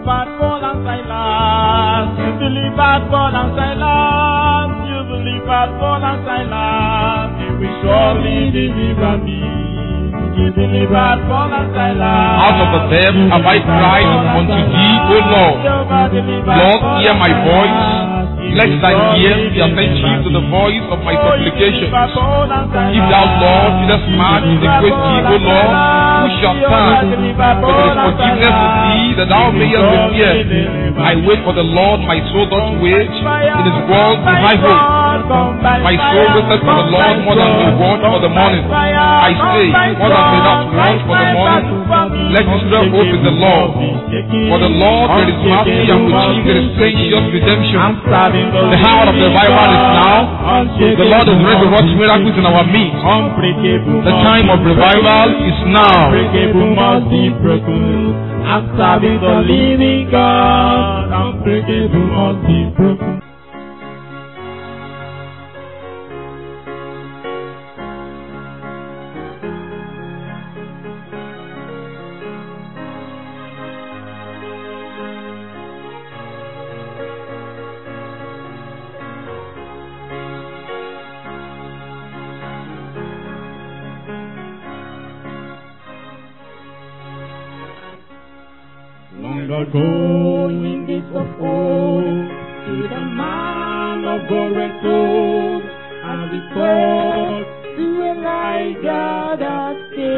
delivered Paul and Silas. You delivered Paul and Silas. You delivered Paul and Silas. You will surely deliver me. You delivered Paul and Silas. Out of the depth have I cried unto thee, O Lord. Lord, hear my voice. Let thine ears be attentive to the voice of my supplications. If thou, Lord, didst march with a great deed, O Lord, who shall stand? But there is forgiveness with thee, that thou mayest repair. I wait for the Lord, my soul doth wait. In his word is my hope. My soul waiteth for the Lord more than the word for the morning. I say, more than the that want for the morning. Let Israel hope in the Lord. For the Lord there is mercy and with him there is gracious redemption. The hour of revival is now. The Lord is ready to work miracles in our midst. The time of revival is now. Unbreakable must be broken. I'm serving the living God. Unbreakable must be broken. Long ago in this of old, to the man of God went told, and we thought to Elijah that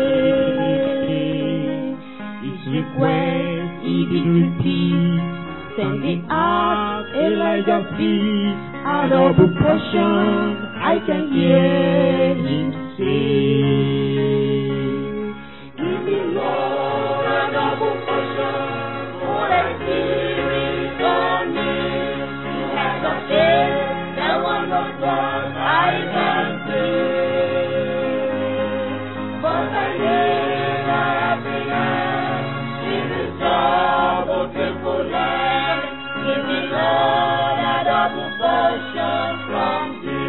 came. His request he did repeat, sending out Elijah's feet, a double portion I can hear him say. Give me Lord a double portion, for the spirit on me. You have the faith, the one of God I can say. But I need a happiness in this double triple land. Give me Lord a double portion from thee.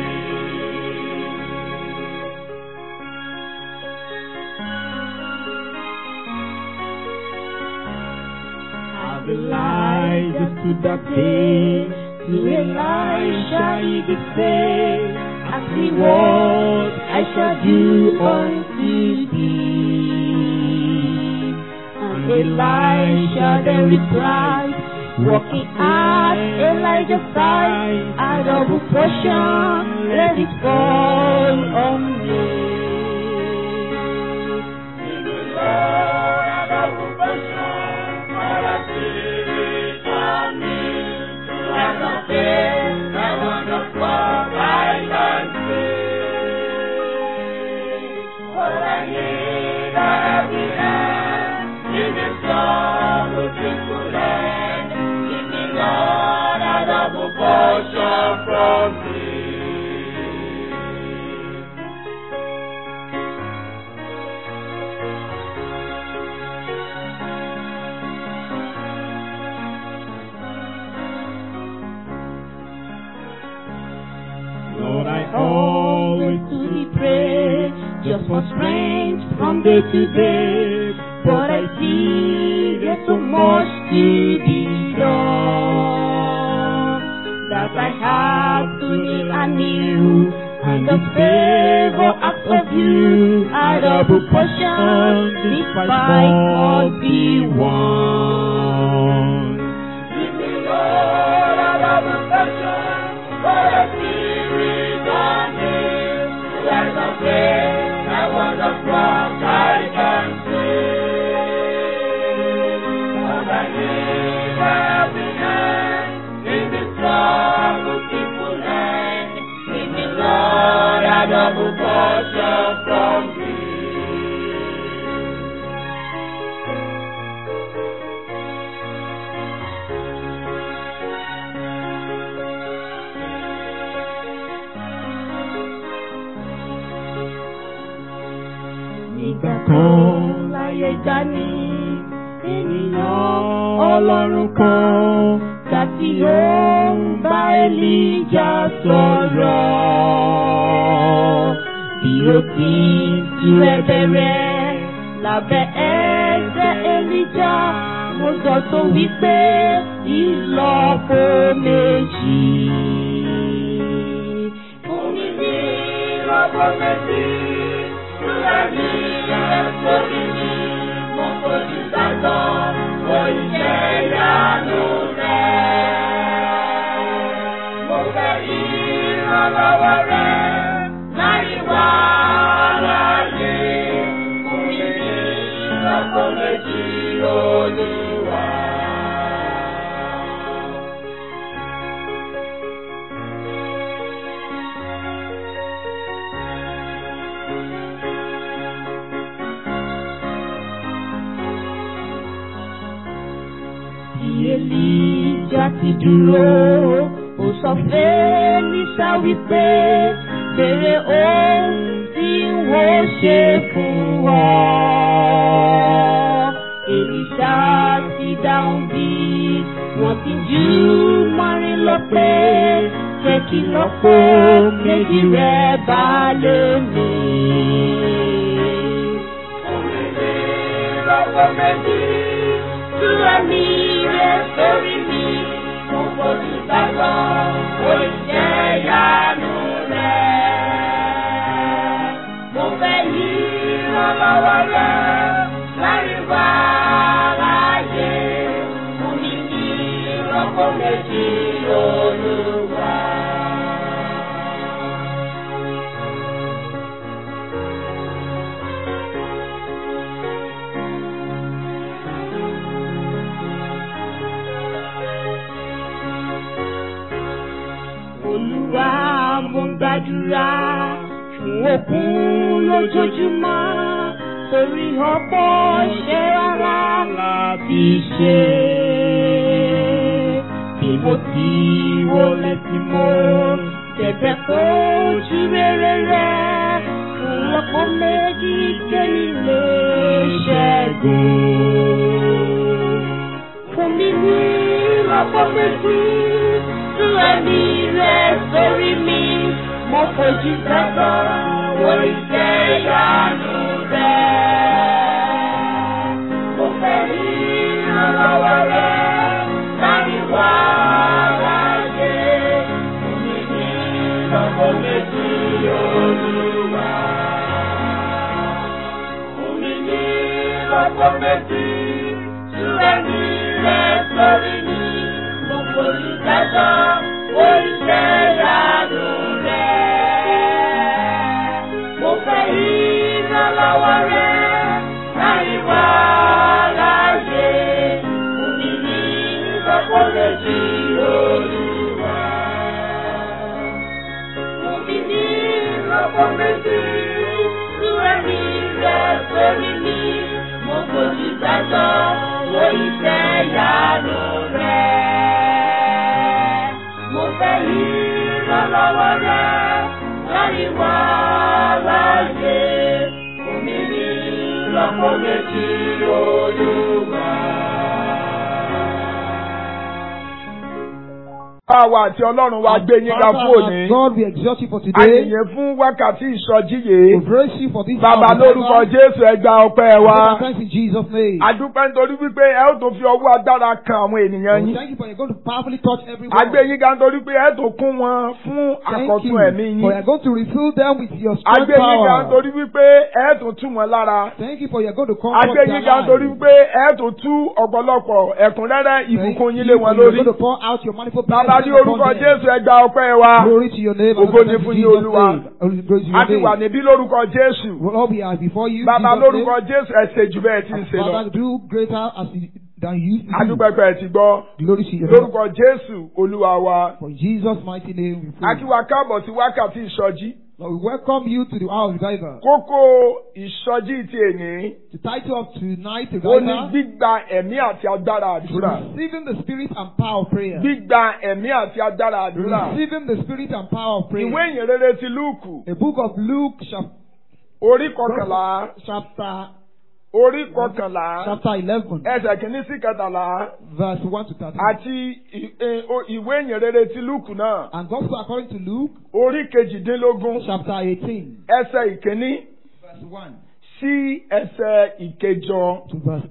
How Elijah stood that day to Elisha he did say, As he was, I shall do unto thee. And Elisha then replied, Walking at Elijah's side, a double portion, let it fall on me. Give me, Lord, a double portion, for the spirit on me. To have the faith, the wonderful I can see. For I need a happiness in this double triple land. Give me, Lord, a double portion from thee. Lord, I always to thee pray, just for strength from day to day. But I see there's so much to be done that I have to live anew. And the favor act of you, a double portion, despite all the one. Give me, Lord, a double portion, for the spirit on me. Let the faith, I want the cross I can see. Lord, I need a happiness in this struggle, people land. Give me, Lord, a double portion from thee. Nígbà kan láyé dání, ènìyàn ọlọ́run kan tàbí ó ń bá Èlíjà sọ̀rọ̀. Bí ó ti ń tu ẹ̀bẹ̀ rẹ̀ lábẹ́ ẹsẹ̀ Èlíjà, mo sọ tó wípé ìlọ́po méjì. Fún mi ní ìlọ́po méjì, sílẹ̀ ní ilẹ̀ sórí mi, mo fojú sátọ̀, mo iṣẹ́ ìyanu rẹ̀. Mo fẹ́ ìrànlọ́wọ́ rẹ̀ láì wá láyé. Fún mi ní ìlọ́po méjì, Olúwa. Èlíjà ti dúró, ó sọ fẹ́lísà wípé bèrè ohun tí wọ́n ṣe fún ọ. Èlísà ti dáhùn bí wọ́n ti jú mọ́rin lọ pé jẹ́ kí lọ́pọ̀ méjì rẹ̀ bá lè mí. Omi ní lọ́pọ̀ méjì tú ẹ̀mí rẹ̀ sórí mi. Mo fojú gbàgbọ́ oúnjẹ ìyanu rẹ̀. Mo fẹ́ yí ìrànlọ́wọ́ rẹ̀ láì wá láàyè. Mo ní kí ìrọ́pọ̀ méjì olúwa. Olúwa mo ń gbàdúrà fún òkun lójoojúmọ́ torí ọ̀pọ̀ ṣe rárá láti ṣe. Bí mo ti wọlé tí mo tẹ̀bẹ̀ fojú rere rẹ̀ fún ọ̀pọ̀ méjì kéyìí lè ṣẹ́gun. Fún mi ní ọ̀pọ̀ méjì tú ẹ̀mí rẹ̀ sórí mi. Mo fojú gbàgbọ́ orí jẹ́ ìyanu rẹ̀. Mo fẹ́ rí ìrànlọ́wọ́ rẹ̀ láti wá láyé. Omi ní lọ́pọ̀ méjì olúwa. Omi ní lọ́pọ̀ méjì tú ẹ̀mí rẹ̀ sórí mi. Mo fojú gbàgbọ́ orí jẹ́ ìyanu rẹ̀. Mo fẹ́ ìrànlọ́wọ́ rẹ̀ láì wá láyé. Omi ní lọ́pọ̀ méjì olúwa. Omi ní lọ́pọ̀ méjì tú ẹ̀mí rẹ̀ sórí mi. Mo fojú gbàgbọ́ orí jẹ́ ìyanu rẹ̀. Mo fẹ́ ìrànlọ́wọ́ rẹ̀ láì wá láyé. Omi ní lọ́pọ̀ méjì olúwa. Àwa àti Ọlọ́run wa gbé yín ga fún Father, òní. God, we exalt you for today. Àyìnyẹn fún wákàtí ìsọjí We yìí. praise you for this Bàbá hour of lórúkọ revival. Jésù ẹ gba ọpẹ́ wa. Thanks in Jesus' name. Adúpẹ́ nítorí wípé ẹ ó tó fi ọwọ́ agbára kan àwọn ènìyàn We yín. thank you for you're going to powerfully touch everyone. Agbé yín ga nítorí pé ẹ tó kún wọn fún Thank you àkọ́tún ẹ̀mí for yín. you're going to refill them with your strength Agbé yín ga power. nítorí wípé ẹ tó tú wọn lára. Thank you for you're going to comfort Agbé their yín ga nítorí lives. wípé ẹ tó tú ọ̀pọ̀lọpọ̀ ẹ̀kúnrẹ́rẹ́ Thank ìbùkún yín you lé for wọn you're lórí. going to pour out your manifold Bàbá ní blessings orúkọ upon them. Jésù ẹ gba ọpẹ́ wa. Glory to your name. Ògo and ni thanks fún in yín, Jesus' Olúwa. name. Glory to A ti your wà name. níbí lórúkọ Jésù. Lord, we are before you. Bàbá Jesus' lórúkọ name. Jésù ẹ ṣe jù bẹ́ẹ̀ tí ń ṣe lọ. Father, do greater as you, than you used to do. Adúpẹ́pẹ́ ẹ ti gbọ́. Glory to your name. Lórúkọ Jésù Olúwa wa. For Jesus' mighty name we pray. A kí wa káàbọ̀ sí wákàtí ìsọjí. Lord, we welcome you to the hour of revival. Kókó ìsọjí ti èní. The title of tonight's Ó ní revival gbígba ẹ̀mí àti agbára is àdúrà. receiving the spirit and power of prayer. Gbígba ẹ̀mí àti agbára àdúrà. Receiving the spirit and power of prayer. Ìwé ìyìnrere ti Lúùkù. The book of Luke, chap- Orí kọkànlá. chapter Orí kọkànlá. chapter 11, Ẹsẹ̀ kìíní sí kẹtàlá. verse 1 to 13. Àti ì- ì- o- ìwé ìyìnrere ti Lúùkù náà. And Gospel according to Luke, Orí kejìdínlógún. chapter 18, Ẹsẹ̀ ìkíní verse 1 sí ẹsẹ̀ ìkẹjọ. to verse 8.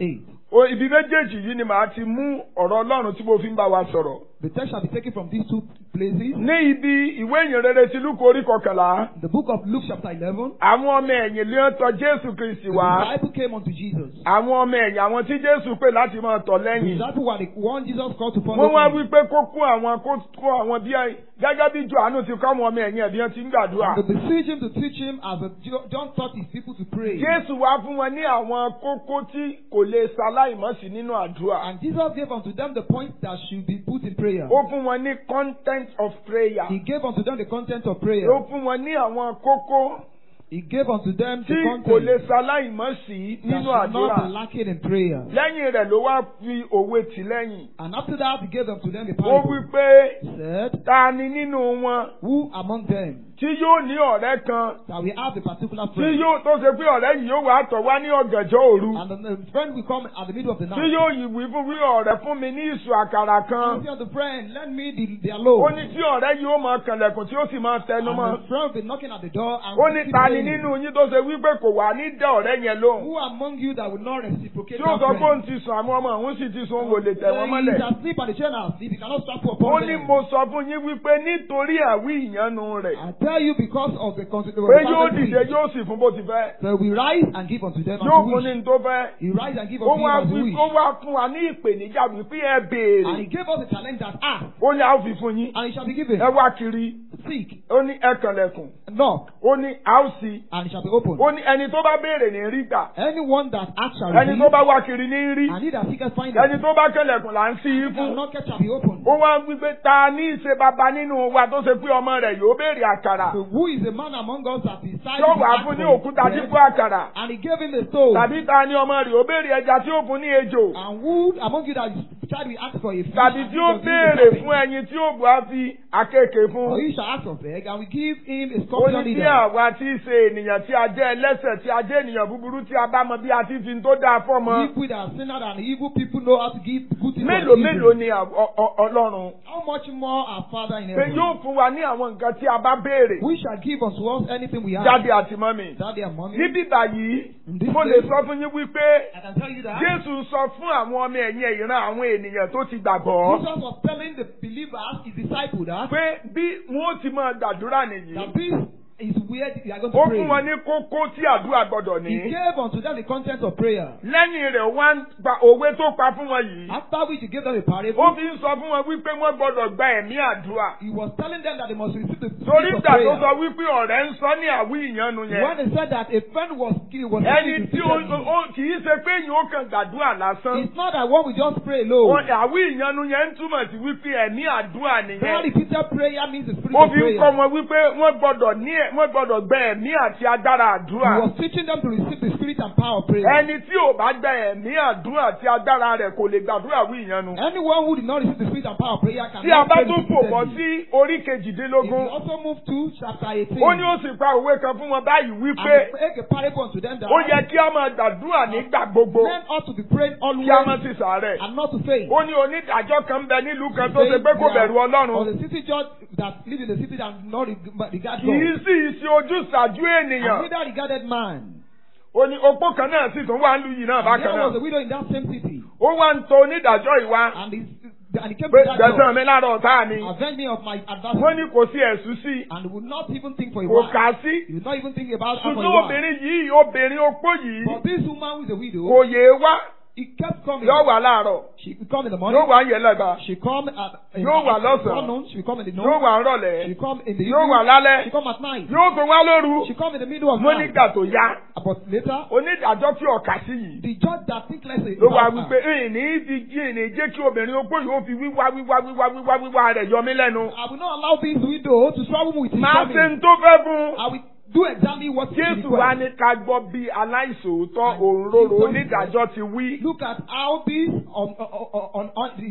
O ibi méjèèjì yìí ni màá ti mú ọ̀rọ̀ Ọlọ́run tí mo fi ń bá wa sọ̀rọ̀. The text shall be taken from these two places. Ní ibi ìwé ìyìnrere ti Lúkù orí kọkànlá, The book of Luke chapter 11. àwọn ọmọ ẹ̀yìn lé ń tọ̀ Jésù Kristì The wá. disciple came unto Jesus. Àwọn ọmọ ẹ̀yìn àwọn tí Jésù pè láti máa tọ̀ The lẹ́yìn. disciple were the one Jesus called to follow Wọ́n wá him. wí pé kó kó àwọn kó kó àwọn bí i gẹ́gẹ́ bí Jòhánù ti kọ́ àwọn ọmọ ẹ̀yìn ẹ̀bí wọn ti ń gbàdúrà. And they beseech him to teach him as a, John taught his people to pray. Jésù wá fún wọn ní àwọn kókó tí kò lè ṣaláìmọ́sí nínú àdúrà. And Jesus gave unto them the points that should be put in prayer. Ó fún wọn ní content of prayer. He gave unto them the content of prayer. Ó fún wọn ní àwọn kókó He gave unto them tí the kò lè content ṣaláìmọ́sí that nínú should not be àdúrà. lacking in prayer. Lẹ́yìn rẹ̀ ló wá fi òwe tì lẹ́yìn. And after that, he gave unto them the Ó wí parable. pé He said, ta ni nínú wọn Who among them tí yóò ní ọ̀rẹ́ kan that we have a particular tí friend? yóò tó ṣe pé ọ̀rẹ́ yìí yóò wá tọ̀ wá ní ọ̀gànjọ́ òru. And the the friend will come at the middle of the tí night. yóò yìí wí fún wí ọ̀rẹ́ fún mi ní ìṣù àkàrà And kan. he said, the friend, lend me the, their ó load. ní tí ọ̀rẹ́ yìí ó máa kànlẹ̀kùn tí ó sì máa tẹnu mọ́. And the friend will be knocking at the door and ó will ní keep ta ni saying, nínú yín tó ṣe wípé kò wá ní dẹ ọ̀rẹ́ yẹn lóhùn. Who among you that will not reciprocate tí ó that sọ pé friend? òun ti sùn àwọn ọmọ òun sì ti sùn òun ò lè tẹ̀ wọ́n He mọ́lẹ̀. is asleep and the children are asleep. He cannot strap ó upon ní them. mo sọ fún yín wípé nítorí àwí ìyanu rẹ̀ I tell you because of the consequence. pé yóò dìde yóò sì fún bó ti fẹ́. So we rise and give unto them yóò as we fún ní wish. ní tó fẹ́. He rise and give ó unto wá them as we wí- wish. ó wá fún wa ní ìpèníjà wípé ẹ And béèrè. he gave us a challenge that ask, ó ní a ó fi fún yín. and it shall be given. ẹ wá kiri. Seek, ó ní ẹ kànlẹ̀kùn. knock, ó ní a ó sí. and it shall be opened. ó ní ẹni tó bá béèrè ní rí gbà. Anyone that asks shall ẹni tó receive, bá wá kiri ní rí. and he that seeketh ẹni findeth. tó bá kẹlẹ̀kùn là ń sí i And fún. knocketh shall be opened. ó wá wípé ta ní ìṣe baba nínú wa tó ṣe pé ọmọ rẹ̀ yóò béèrè àkàrà. So who is the man among us that decided yóò to wá ask fún ní for òkúta bread? dípò àkàrà. And he gave him a stone. tàbí ta ni ọmọ rẹ̀ yóò béèrè ẹja tí ó fún ní ejò. And who among you that is child will ask for a fish? tàbí and tí he ó shall give him a béèrè serpent? fún ẹyin tí ó bù á fi àkekèé Or fún. he shall ask of egg, and we give him a ó scorpion ní bí leader. àwa tí í ṣe ènìyàn tí a jẹ́ ẹlẹ́sẹ̀ tí a jẹ́ ènìyàn búburú tí a bá mọ bí a ti fi ń tó dáa fọ́mọ. If we that are sinners and evil people know how to give good things mélòó to mélòó evil, ni à- ọ- ọ- ọlọ́run. how much more our Father in pé heaven? yóò fún wa ní àwọn nǹkan tí a bá béèrè. We shall give unto us anything we have. jáde àti mọ́mì. Daddy and mommy. níbí báyìí In this mo lè place, sọ fún yín wípé I can tell you that jésù sọ fún àwọn ọmọ ẹ̀yìn ìran àwọn ènìyàn tó ti gbàgbọ́ Jesus was telling the believers, his disciples, that, pé bí wọn ó ti máa gbàdúrà nìyí. that this is where they are going ó to fún wọn pray. ní kókó tí àdúrà gbọdọ̀ He ní. gave unto them the content of prayer. lẹ́yìn rẹ̀ wá ń gba òwe tó pa fún wọn yìí. After which he gave them a ó parable, fi ń sọ fún wọn wípé wọ́n gbọdọ̀ gba ẹ̀mí àdúrà. he was telling them that they must receive the torí spirit of ìgbà tó prayer. sọ wípé ọ̀rẹ́ ń sọ ní àwí ìyanu When yẹn. they said that a friend was killed, was ẹni killed, tí ó ó- kì í ṣe pé èèyàn ó kàn gbàdúrà lásán. it's not that one we just pray alone. Wọ́n- àwí ìyanu yẹn ń túmọ̀ sí wípé ẹ̀mí àdúrà That nìyẹn. repeated prayer means the spirit ó of fi ń prayer. kọ́ wọn wípé wọ́n gbọ́dọ̀ ní ẹ̀ wọ́n gbọ́dọ̀ gbẹ ẹ̀mí àti agbára He àdúrà. was teaching them to receive the spirit and power of prayer. ẹni tí ò bá gbẹ ẹ̀mí àdúrà àti agbára rẹ̀ kò lè gbàdúrà wí ìyanu. Anyone who did not receive the spirit and power of prayer can tí a bá pray tún fò bọ́ repeatedly. sí orí If you kejìdínlógún also move to chapter 18, ó ní ó sì pa òwe kan fún wọn báyìí and wípé make a parable unto them that ó yẹ kí a máa gbàdúrà nígbà gbogbo men ought to be praying always kí a má sì sàárẹ̀. and not to faint. ó ní onídàájọ́ kan ń bẹ nílùú kan tó ṣe pé kò bẹ̀rù Or ọlọ́run the city judge that live in the city that not reg- regard kì í God. sì ṣe ojúṣàjú And ènìyàn. neither regarded man. ó ní opó kan náà sì tún wá ń lu yìí náà And bákan there was a náà. widow in that same city. ó wá ń tọ onídàájọ́ ìwá And he, and he came pé to that gbẹ̀sán judge. mi lára ọ̀tá mi. Avenge me of my wọ́n adversary. ní kò sí ẹ̀sùn sí i And would not even think for a kò while. kà á sí. He would not even think about her for a ṣùgbọ́n while. obìnrin yìí obìnrin opó yìí But this woman who is a widow, kò yéé wá he kept coming. yóò wà láàárọ̀ She would come in the morning. yóò wà ń yẹlẹ́gbà She come at in Yóò wà the lọ́sàn-án. afternoon. She come in the yóò noon. wà ń She rọ̀lẹ́ come in the yóò wà evening. lálẹ́ She come at night. yóò tún wá lóru She come in the middle of mo night. nígbà tó yá But later, onídàájọ́ tí ọ̀kà sí yìí the judge that think less ló wá about wípé her. ìní fi jí ìní jẹ́ kí obìnrin opó yìí ó fi wíwá wíwá wíwá wíwá wíwá rẹ̀ yọ mí lẹ́nu. I will not allow this widow to trouble me with his máa ṣe coming. ń tó fẹ́ fún un. I will do exactly what she Jésù wá requests. ní ká gbọ́ bí aláìsòótọ́ And òǹrorò Jesus onídàájọ́ ti wí. Look at how this on on on, on the Pé dishonest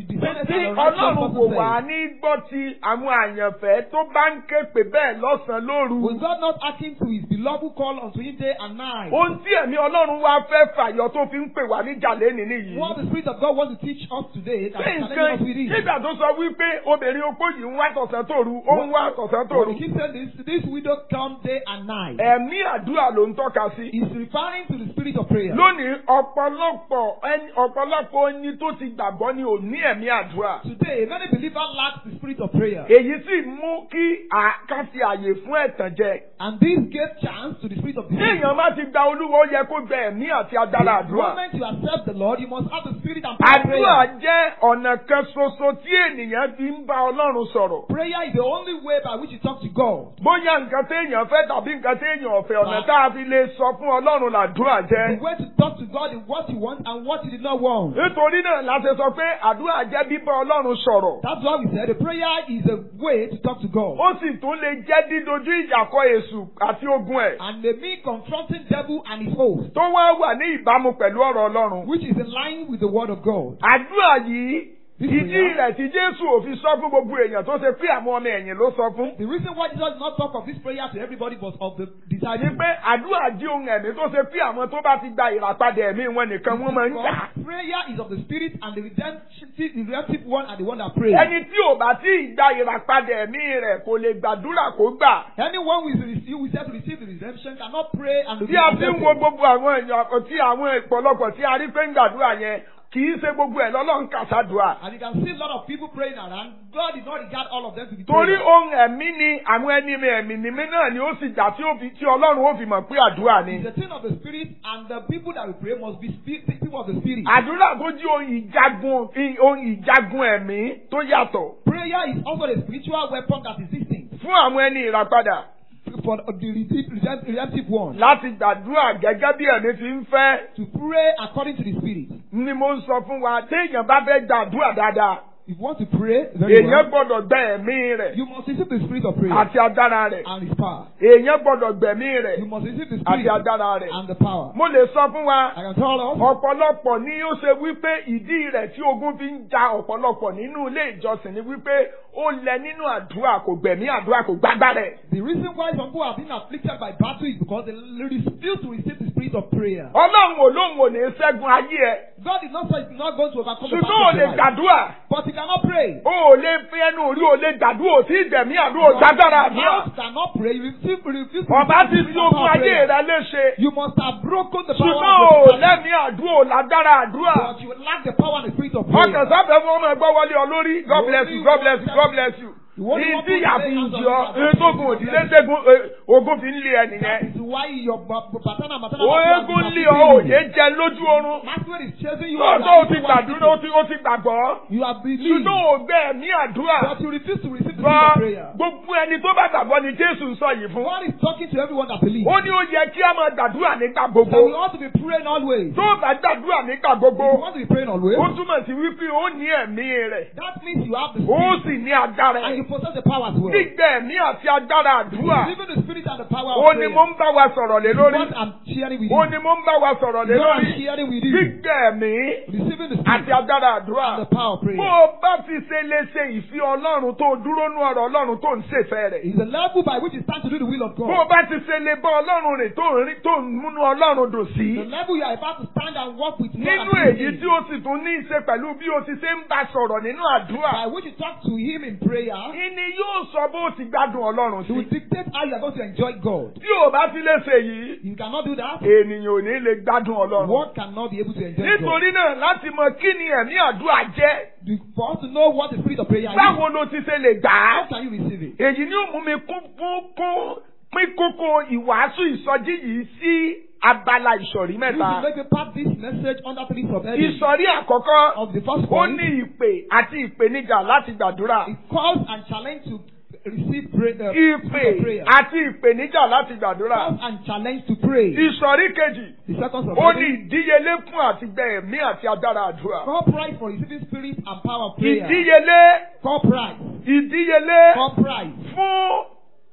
person tí and a righteous ọlọ́run kò person wá says. ní gbọ́ ti àwọn àyànfẹ́ tó bá ń ké pè bẹ́ẹ̀ lọ́sàn-án lóru. Will God not hearken to his beloved who call unto him day and night? ohun tí ẹ̀mí ọlọ́run wá fẹ́ fàyọ tó fi ń pè wá níjà lẹ́nìí nìyí. What the Spirit of God wants to teach us today that Ṣé is nǹkan challenging us with it. nígbà tó sọ wípé obìnrin opó yìí ń wá tọ̀sán tòru ó ń wá tọ̀sán When tòru. he keeps saying this, this widow come day and night. ẹ̀mí àdúrà ló ń tọ́ka sí. He's referring to the spirit of prayer. lónìí ọ̀pọ̀lọpọ̀ ẹni ọ̀pọ̀lọpọ̀ ẹni tó ti gbàgbọ́ ni ò ní ẹ̀mí àdúrà. Today, many believers lack the spirit of prayer. èyí sì mú kí ká fi àyè fún ẹ̀tàn jẹ. And this gave chance to the spirit of tí deceit. èèyàn bá ti gba olúwo ó yẹ kó gba ẹ̀mí àti agbára The àdúrà. moment you accept the Lord, you must have the spirit and power of àdúrà prayer. jẹ́ ọ̀nà kan ṣoṣo tí ènìyàn fi ń bá ọlọ́run sọ̀rọ̀. Prayer is the only way by which you talk to God. bóyá nǹkan téèyàn fẹ́ tàbí nǹkan téèyàn ọ̀fẹ́ ọ̀nà tá a fi lè sọ fún ọlọ́run làdúrà The jẹ́. way to talk to God is what you want and what you did not want. nítorí náà la ṣe sọ pé àdúrà jẹ́ bíbá ọlọ́run sọ̀rọ̀. That's why we said the prayer is a way to talk to God. ó sì tún lè jẹ́ dídojú ìjà kọ èṣù àti ogun ẹ̀. And they mean confronting devil and his host, tó wá wà ní ìbámu pẹ̀lú ọ̀rọ̀ ọlọ́run. which is in line with the word of God. àdúrà yìí This ìdí prayer- rẹ̀ tí jésù ò fi sọ fún gbogbo èèyàn tó ṣe pé àwọn ọmọ ẹ̀yìn ló sọ fún. The reason why Jesus did not talk of this prayer to everybody but of the ni disciples. pé àdúrà jí ohun ẹ̀mí tó ṣe pé àwọn tó bá ti gba ìràpadà ẹ̀mí wọn nìkan wọ́n máa ń gbà. Because prayer is of the spirit and the redemptive, the redemptive one and the one that prays. ẹni tí ò bá tí ì gba ìràpadà ẹ̀mí rẹ̀ kò lè gbàdúrà kó gbà. Anyone who is receive, who is said to receive the redemption cannot pray and tí a fi ń wo gbogbo àwọn èèyàn tí àwọn ìpọ̀lọpọ̀ tí a rí pé ń gbàdúrà yẹn kì í ṣe gbogbo ẹ̀ lọ́lọ́run kàṣàdùà. And you can see a lot of people praying around. God did not regard all of them to be torí prayers. ohun ẹ̀mí ni àwọn ẹni mi ẹ̀mí ni mí náà ni ó sì jà tí ó fi tí ọlọ́run ó fi mọ̀ pé àdúrà ni. It's a thing of the spirit, and the people that we pray must be spi- people of the spirit. àdúrà tó jí ohun ìjagun ohun ìjagun ẹ̀mí tó yàtọ̀ Prayer is also the spiritual weapon that is distinct fún àwọn ẹni ìràpadà for the redemptive, redempt- redemptive one. láti gbàdúrà gẹ́gẹ́ bí ẹ̀mí ti ń fẹ́ To pray according to the spirit. ni mo ń sọ fún wa téèyàn bá fẹ́ gbàdúrà dáadáa If you want to pray very èèyàn well, gbọ́dọ̀ gbẹ ẹ̀mí rẹ̀ you must receive the spirit of prayer àti agbára rẹ̀ and his power. èèyàn gbọ́dọ̀ gbẹ̀mí rẹ̀ You must receive the àti spirit agbára rẹ̀. and the power. mo lè sọ fún wa I can tell us ọ̀pọ̀lọpọ̀ ni ó ṣe wípé ìdí rẹ̀ tí ogun fi ń ja ọ̀pọ̀lọpọ̀ nínú ilé ìjọsìn ni wípé ó lẹ nínú àdúrà kò gbẹ̀mí àdúrà kò gbágbá rẹ̀. the reason why some people have been afflicted by battle is because they refuse to receive the spirit of prayer. ọlọ́run ò lóun ò ní ṣẹ́gun ayé ẹ̀ God is not say he's not going to overcome the ṣùgbọ́n battle ò of lè your life. gbàdúrà But he cannot pray. o ò lè fi ẹnu orí o lè gbàdúrà ò tí ì gbẹ̀mí àdúrà ò gbàgbára àdúrà. Mouth cannot pray. You refuse, refuse to ọba receive ti the fi spirit of ogun ayé prayer. rẹ léṣe You must have broken the ṣùgbọ́n power ò of the battle. lẹ́mí àdúrà ò lágbára àdúrà. But you lack the power and the spirit of ọkàn prayer. sáfẹ́ fún ọmọ ẹgbẹ́ wọlé ọ lórí god bless you god bless you god bless you. You only want ìdí to ìyàfi lay hands on ìjọ people. ètògùn òdìlé dégún eh, ogun fi ń lé ẹ That nìyẹn. is why your ba- ba- patana matana o eégún lé ọ òye jẹ lójú oorun. Masquerade is chasing you. lọ́dọ̀ o ti You are gbàdúrà o ti o ti gbàgbọ́. You have believed. ṣùgbọ́n ò gbẹ ẹ̀mí àdúrà. But you refuse to receive the Gbọ́ spirit of prayer. gbogbo ẹni tó bá gbàgbọ́ ni Jésù ń sọ yìí fún. God is talking to everyone that believes. ó ní ó yẹ kí a máa gbàdúrà nígbà That we gbogbo. ought to be praying always. tó o bá gbàdúrà nígbà If you gbogbo. want to be praying always, ó túmọ̀ sí wípé ó ní ẹ̀mí rẹ̀. that means you have the ó spirit sì ní agbára and ẹ̀. you possess the power as well. gbígbẹ ẹ̀mí àti agbára àdúrà. Even the spirit and the power ó of ní prayer. mo ń bá wa sọ̀rọ̀ lé lórí. What I'm sharing with ó you. ní mo ń bá wa sọ̀rọ̀ lé What I'm lórí. sharing with you. gbígbẹ ẹ̀mí Receiving the àti spirit agbára àdúrà. and the power of bó prayer. o bá ti ṣe lè ṣe ìfẹ́ ọlọ́run tó dúró nú ọ̀rọ̀ ọlọ́run tó ń ṣèfẹ́ rẹ̀. Is the level by which you stand to do the will of bó o God. bá ti ṣe lè bá ọlọ́run rìn tó ń rí tó ń múnú ọlọ́run dùn sí. The level you are about to stand and walk with God nínú and èyí Him tí ó sì tún ní í ṣe pẹ̀lú bí o ti ṣe ń bá sọ̀rọ̀ nínú àdúrà. by which you talk to Him in prayer, ìní yóò sọ bó o ti gbádùn ọlọ́run He will sí. dictate how you are going to enjoy God. tí o bá ti lè ṣe yìí You cannot do that. ènìyàn ò ní lè gbádùn ọlọ́run. One cannot be able to enjoy God. nítorí náà láti mọ kí ni ẹ̀mí àdúrà jẹ́ The- For us to know what the spirit of prayer is, báwo ló ti ṣe lè gbà á. how can you receive it? èyí ni ó mú mi kún fún kún pín kókó ìwàásù ìsọjí yìí sí abala ìsọ̀rí You mẹ́ta. should maybe pack this message under three subheadings. ìsọ̀rí àkọ́kọ́ Of the first ó point, ní ìpè àti ìpèníjà láti gbàdúrà. it calls and challenge to receive pray, uh, ìpè spirit of prayer. àti ìpèníjà láti gbàdúrà. Calls and challenge to pray. ìsọ̀rí kejì The second ó ní subheading, ìdíyelé fún àtìgbẹ́ ẹ̀mí àti agbára àdúrà. call price for receiving spirit and power of prayer. ìdíyelé Call price. ìdíyelé Call price fún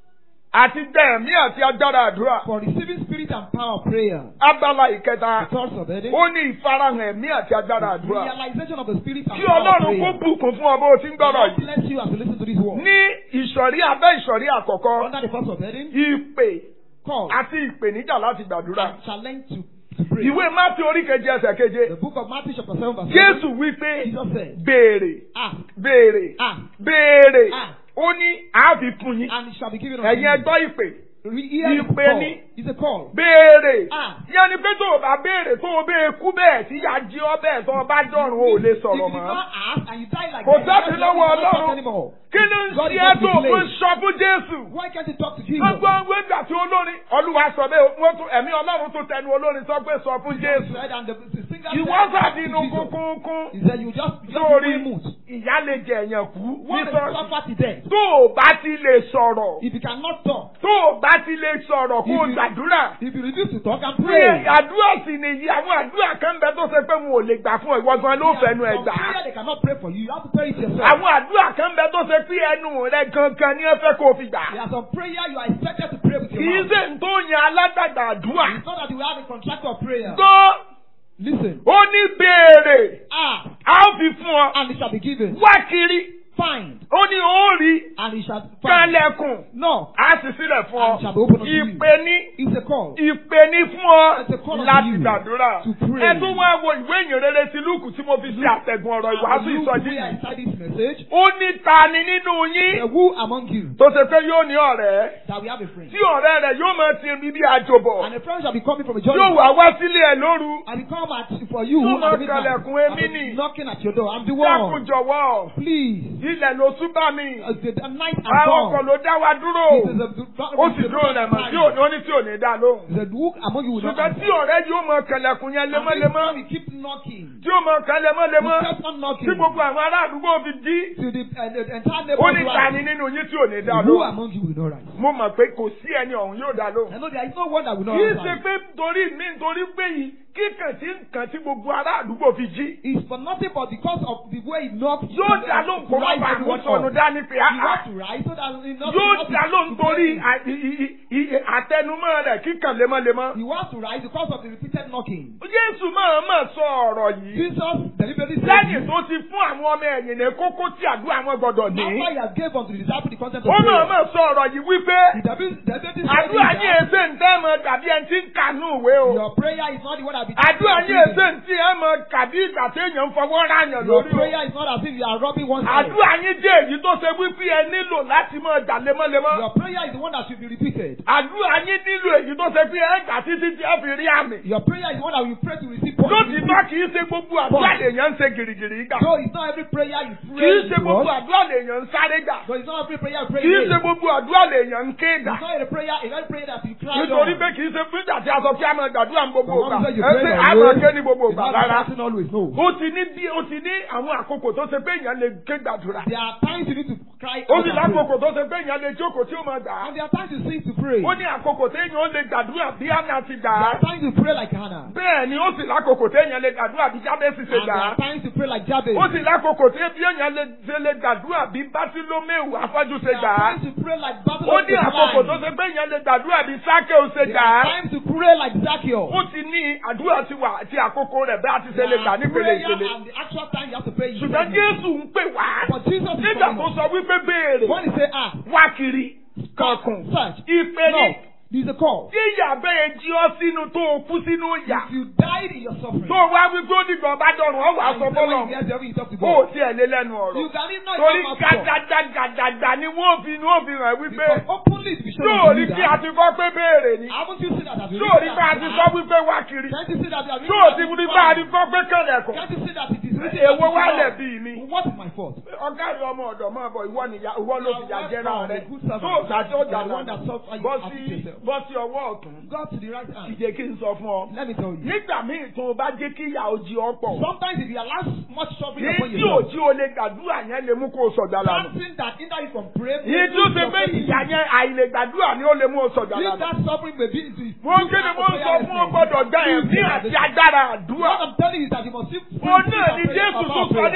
àti gbẹ̀mí àti agbára àdúrà. For receiving spirit and power of prayer. Abala ìkẹta, The third subheading. ó ní ìfarahàn ẹ̀mí àti agbára àdúrà. Realization of the spirit and Kí power of Ọlọ́run kó prayer. bùkún fún ọ bó o ti ń gbọ́rọ̀ God yìí. bless you as you listen to this word. Ní ìsọ̀rí abẹ́ ìsọ̀rí àkọ́kọ́, Under the first subheading, ìpè call àti ìpèníjà láti gbàdúrà. and challenge to, to pray. Ìwé Mátí orí keje ẹsẹ̀ keje. The book of Matthew chapter 7 verse 7. Jésù wí pé Jesus said, béèrè, Ask, béèrè, ask, béèrè. Ah. Ó ní àáfi fún yín. and it shall be given unto Ẹ̀yin you. ẹgbọ́ ìpè. Re- Hear the Ìpè call. ni. It's a call. Béèrè. Ah. Yẹn ni pé tó o bá béèrè tó o bẹ́ẹ̀ kú bẹ́ẹ̀ tí yá jí ọ bẹ́ẹ̀ tó o bá dọ̀rùn o ò lè If sọ̀rọ̀ you did mọ́. not ask and you die like Kò that, sábì you lọ́wọ́ cannot talk Ọlọ́run. anymore. Kí ló ń God ṣe is é not tó o delayed. fún sọ fún Jésù? Why can't you talk to Jesus? Gbogbo àwọn ìgbà tí olórin Olúwa sọ bẹ́ẹ̀ wọ́n tún ẹ̀mí Ọlọ́run tó tẹnu olórin sọ pé sọ fún Jésù. Said, and the, the singer Ìwọ said, "Talk to sàdínú Jesus." kúnkúnkún. He said, you just, you just Lórí be mood. ìyá lè jẹ èèyàn kú ní What is sọ́ọ̀sì. suffer to death? Tó o bá ti lè sọ̀rọ̀, If you cannot talk, tó o bá ti lè sọ̀rọ̀ kó o If you- gbàdúrà. if you refuse to talk and Pé pray, àdúrà sì nìyí àwọn àdúrà kan bẹ tó ṣe pé wọn ò lè gbà fún ọ ìwọ gan ló fẹnu ẹ Some gbà. prayer they cannot pray for you. You have to pray it yourself. Àwọn àdúrà kan bẹ tó ṣe pé ẹnu rẹ gangan ni ẹ fẹ́ kó o fi gbà. There are some prayer you are expected to pray with Kì your í mouth. ṣe ń tó yan aládàgbà àdúrà. It's not that you have a contractor of prayer. Gbọ́ Listen. ó ní béèrè Ask a ó fi fún ọ. and it shall be given. Wá kiri Find ó ní ó rí and it shall find. kálẹ̀kùn No. á sì sílẹ̀ fún ọ. And shall be opened unto you. Ìpè ní It's a call. ìpè ní fún ọ It's a call unto láti you gbàdúrà. to pray. Ẹ tún wá wo ìwé ìyìnrere ti Lúùkù tí mo fi ṣe àtẹ̀gùn ọ̀rọ̀ ìwàásù And ìsọjí look where I yìí. start this message. Ó ní ta ni nínú Uh, yín Who among you tó ṣe pé yóò ní ọ̀rẹ́ that we have a friend? tí ọ̀rẹ́ rẹ̀ yóò máa ti ibi bí àjòbọ̀ And a friend shall be coming from a yóò journey. wá wá sílé ẹ̀ lóru. And he come at for you Yóò at máa the midnight. kalẹ̀kùn I've èmi been nì. knocking at your door. I'm the Dákun one. jọ̀wọ́ Please. ilẹ̀ ló tún bá mi. Uh, the, the night and Àwọn ọkọ̀ dawn. ló dá wa dúró. This is a- Ó sì dúró rẹ̀ mọ̀ tí ò ní ó ní tí ò ní dá lóhùn. He said, who among you will not Ṣùgbọ́n answer? tí ọ̀rẹ́ yóò máa kalẹ̀kùn yẹn And this lemọ́lemọ́. time he keep knocking. Tí ó máa kan lemọ́lemọ́. He kept on knocking. Tí gbogbo àwọn ará àdúgbò fi dí. To the, uh, the entire Ó ní neighborhood. ta ni nínú yín tí ò ní dá Who lóhùn. among you will not rise? Mo mọ̀ pé kò sí ẹni ọ̀hún yóò dá lóhùn. I know there is no one that will not Kì í ṣe answer. pé torí mi nítorí pé yìí kíkàn tí nǹkan tí gbogbo ará àdúgbò fi jí. It's for nothing but because of the way he knocked. Yóò dá lóhùn kó má rise bàa mú everyone sọnù up. dání pé He áá. wants to rise so that he not Yóò not dá to- lóhùn to torí pray. à- i- i- i- i- àtẹnumọ́ rẹ̀ kíkàn lemọ́lemọ́. He wants to rise because of the repeated knocking. Jésù máa máa sọ ọ̀rọ̀ yìí. Jesus deliberately said, Lẹ́yìn tó ti fún àwọn ọmọ ẹ̀yìn ní kókó tí àdúrà wọn gbọdọ̀ ní. After he has gave unto the disciple the content of Ó máa prayer, máa sọ ọ̀rọ̀ yìí wípé he deliberately deliberately said àdúrà yín that èsè ń tẹ́ mọ tàbí ẹni tí ń kànú ìwé o. your prayer is not the one that be Àdúrà yín èsè ń tí ẹ mọ kàbí ìgbà téèyàn ń fọwọ́ ráyàn Your lórí o. prayer is not as if you are rubbing one's head. Àdúrà yín jẹ́ èyí tó ṣe wípé ẹ nílò láti máa jà lemọ́lemọ́. Your prayer is the one that should be repeated. Àdúrà yín nílò èyí tó ṣe pé ẹ kà títí tí ẹ fi rí àmì. Your prayer is the one that you pray to receive points. Lótìtọ́ kì í ṣe gbogbo àdúrà lèèyàn ń ṣe gìrìgìrì gbà. So it's not every prayer you Kì pray. í ṣe in gbogbo God. àdúrà lèèyàn ń sáré gbà. So it's not every prayer you pray. Kì í in ṣe vain. gbogbo àdúrà lèèyàn ń ké gbà. It's not a prayer, a very prayer that you cry Nítorí on. pé kì í ṣe fún ìgbà tí a sọ kí a máa gbàdúrà ní gbogbo But ìgbà. one said you Ẹ pray ṣe your a máa way. ké ní gbogbo It's ìgbà not rárá. shouting always, no. Ó ti ní bí ó ti ní àwọn àkókò tó ṣe pé èèyàn lè ké gbàdúrà. There are times you need to cry Ó out sì and pray. lákòókò tó ṣe pé èèyàn lè jókòó tí ó máa gbà á. And there are times you sing to pray. Ó ní àkókò téèyàn ó lè gbàdúrà bí Hánà ti gbà There á. are times you pray like Hannah. Bẹ́ẹ̀ ni ó sì lákòókò téèyàn lè gbàdúrà bí Jábẹ́sì ṣe And gbà there á. are times you pray like Jabez. Ó sì lákòókò tí bí èèyàn lè ṣe lè gbàdúrà bí Bátílómẹ́ù afọ́jú ṣe There gbà are á. times you pray like Ó Babylon. ní àkókò tó ṣe pé èèyàn lè gbàdúrà bí Sákèó ṣe There gbà are á. times you pray like Zacchaeus. Ó ti ní àdúrà ti wà àti àkókò rẹ̀ bí a ti ṣe lè gbà nípele prayer ìpele. and the actual time you have to pray. you Ṣùgbọ́n pray. Jésù ń pè wá. But Jesus is Nígbà calling tó us. sọ wípé béèrè, When he say ah, wá kiri, kankun, search, ìpè no, ní. there's a call. Tí ìyá bẹ́ẹ̀ jí ọ sínú tó o kú sínú ìyà. If you died in your suffering, Tó o wá wípé ó dìgbà bá dọ̀rùn, ọ wà and sọ you say when you fọ́lọ̀. hear the heaven, you talk to Ó ò God. tiẹ̀ lé lẹ́nu You ọ̀rọ̀. can even not Torí even ask God. gàdàgàdàgà ni wọ́n fi ni wọ́n fi hàn wípé Because openly it will be shown yóò to rí you kí a that. ti kọ́ pé béèrè ni. Haven't you seen that? Have you Yóò rí seen pé a that? ti kọ́ wípé wá kiri. Can't you see that? Have you Yóò ti seen rí that? pé a ti kọ́ pé kẹ̀lẹ̀kùn. Can't you see that it is written? Èwo wá that lẹ̀ it bí mi? is What is my fault? Ọ̀gá rẹ̀ ọmọ ọ̀dọ̀ máa bọ̀ ìwọ nìyà ìwọ ló fi yà jẹ́ náà rẹ̀. Good servant. Tó o sàtí ó jà The one náà. that solves all Bọ́ your sí yourself. bọ́ sí ọwọ́ ọ̀tún. Go to the right hand. Ìjẹ́ kí n sọ fún ọ. Let me tell you. Nígbà míì tó o bá jẹ́ kí ìyà ojí ọ pọ̀. Sometimes if you allow much suffering Ní upon tí yourself, òjí o lè gbàdúrà yẹn lè mú kó o sọ̀dà lánàá. something that hinder you from praying, Yìí tó ṣe pé ìyà yẹn àìlè gbàdúrà ni ó lè mú o sọ̀dà If lánàá. that suffering may be into his Mo ń kéde mo ń sọ fún ọ gbọ́dọ̀ gbá ẹ̀mí àti agbára àdúrà. What I'm telling you is that you must see Òun náà ni Jésù tó sọ nínú ìwé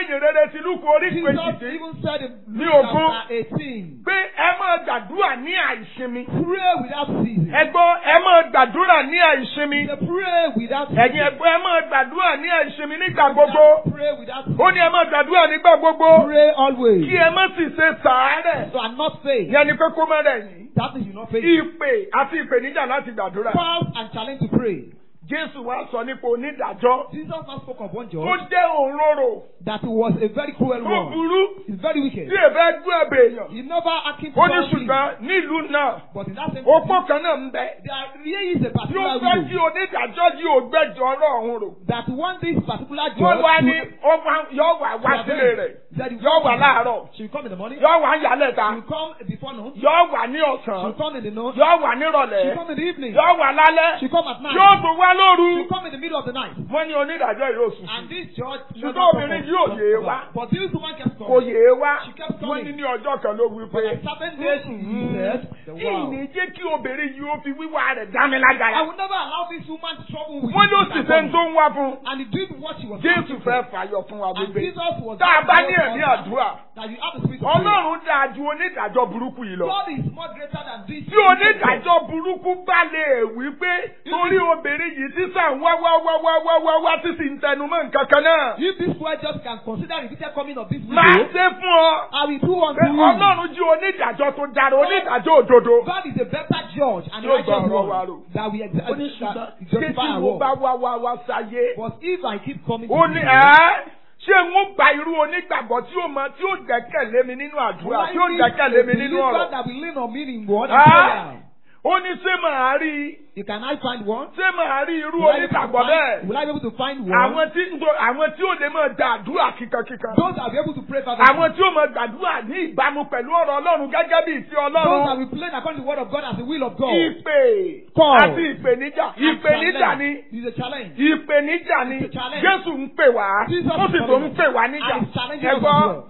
ìyìn rere ti lúkú orí Jesus kejìdín even said in Ní Luke ogún. chapter 18, pé ẹ máa gbàdúrà ní àìsinmi. pray without ceasing. ẹ gbọ́ ẹ máa gbàdúrà ní àìsinmi. He said, pray without ẹ̀yin ceasing. ẹ̀gbọ́n ẹ máa gbàdúrà ní àìsinmi nígbà gbogbo. Pray without ó ceasing. ní ẹ máa gbàdúrà nígbà gbogbo. Pray always. kí ẹ má sì ṣe sàárẹ̀. So I'm not saying yẹn ni pé kó má rẹ̀ yín. that means you not faith. ìpè àti ìpèníjà láti gbàdúrà. Fast and challenge to pray. Jésù wá sọ nípa onídàájọ́ Jesus now spoke of one tó judge jẹ́ òǹrorò that was a very cruel tó one. burú He's very wicked. tí èbẹ́ gbé ẹ̀bẹ̀ èèyàn. He never acted ó ní falsely. ṣùgbọ́n nílùú náà But in that same opó kan náà ń bẹ there really is a tí ó particular fẹ́ kí widow onídàájọ́ yìí ò gbẹ́jọ́ ọ̀rọ̀ ọ̀hún rò. that want this particular judge wọ́n wá ní to ó wá- yọ wà wá to sílé avenge. rẹ̀ That he yọ will wà come- láàárọ̀ She will come in the morning. yọ wà ń yálẹ̀ She ta will come before noon. She yọ wà ní ọ̀sán will come in the noon. yọ wà She will nírọ̀lẹ́ come in the evening. yọ wà lálẹ́ She will come at night. yóò tún wá She lóru. will come in the middle of the night. wọ́n ní onídàájọ́ yóò sùn And this judge Ṣùgbọ́n never obìnrin come yóò from- yé from- wa. But this woman kept kò coming. yé wá She kept wọ́n ní coming. ní ọjọ́ kan ló wí But pé on certain days he said, the wow. ìní jẹ́ kí obìnrin yìí ó fi wíwá rẹ̀ dá mi lágara. I will never allow this woman to trouble with wọ́n ló his sì ṣe ń tó ń wá fún un. And he did what she was Jésù asking fẹ́ for. fàyọ fún wa And gbogbo. Jesus was Tá a bá ní very ẹ̀mí awesome àdúrà, that you have the spirit of prayer. Ọlọ́run dáa ju onídàájọ́ burúkú yìí lọ. God is more greater than this. Tí onídàájọ́ burúkú bá lè wí pé torí obìnrin yìí tí sàn wá wá wá wá wá wá wá tí sì ń tẹnu mọ́ nǹkan kan náà. If this word just can consider repeated coming of this Máa video, ṣe fún ọ. I will do unto Pé you. Ọlọ́run jí onídàájọ́ tó dára, onídàájọ́ òdodo. God is a better judge and Yóò righteous gba ọ̀rọ̀ wa one rò. that we Ó exalt ní ṣùgbọ́n that ṣé justify tí our mo work. bá wá wá wá sáyé? But if I keep coming Ó to ní you, ẹ́ ṣé n ó gba irú onígbàgbọ́ tí ó mọ tí ó gbẹ́kẹ̀lé mi nínú àdúrà tí ó gbẹ́kẹ̀lé mi nínú believer ọ̀rọ̀. that will lean on me in word and Ah! prayer. Ó ní ṣé màá rí You can I find one? ṣé màá rí irú Will I, be able to onígbàgbọ́ find, bẹ́ẹ̀? will I be able to find one? Àwọn tí ń do- àwọn tí ó lè máa da àdúrà kíkankíkan. Those that will be able to pray fervently. Àwọn tí ó máa gbàdúrà ní ìbámu pẹ̀lú ọ̀rọ̀ Ọlọ́run gẹ́gẹ́ bí ìfẹ́ Those that Ọlọ́run. will play according to the word of God as the will of God. Ìpè Call. àti ìpèníjà. Ìpèníjà ni. It is a challenge. Ìpèníjà ni. It's a challenge. Jésù ń pè wá. Jesus Ó sì is tó ń pè wá níjà. And he's challenging us as Ẹgbọ́ well.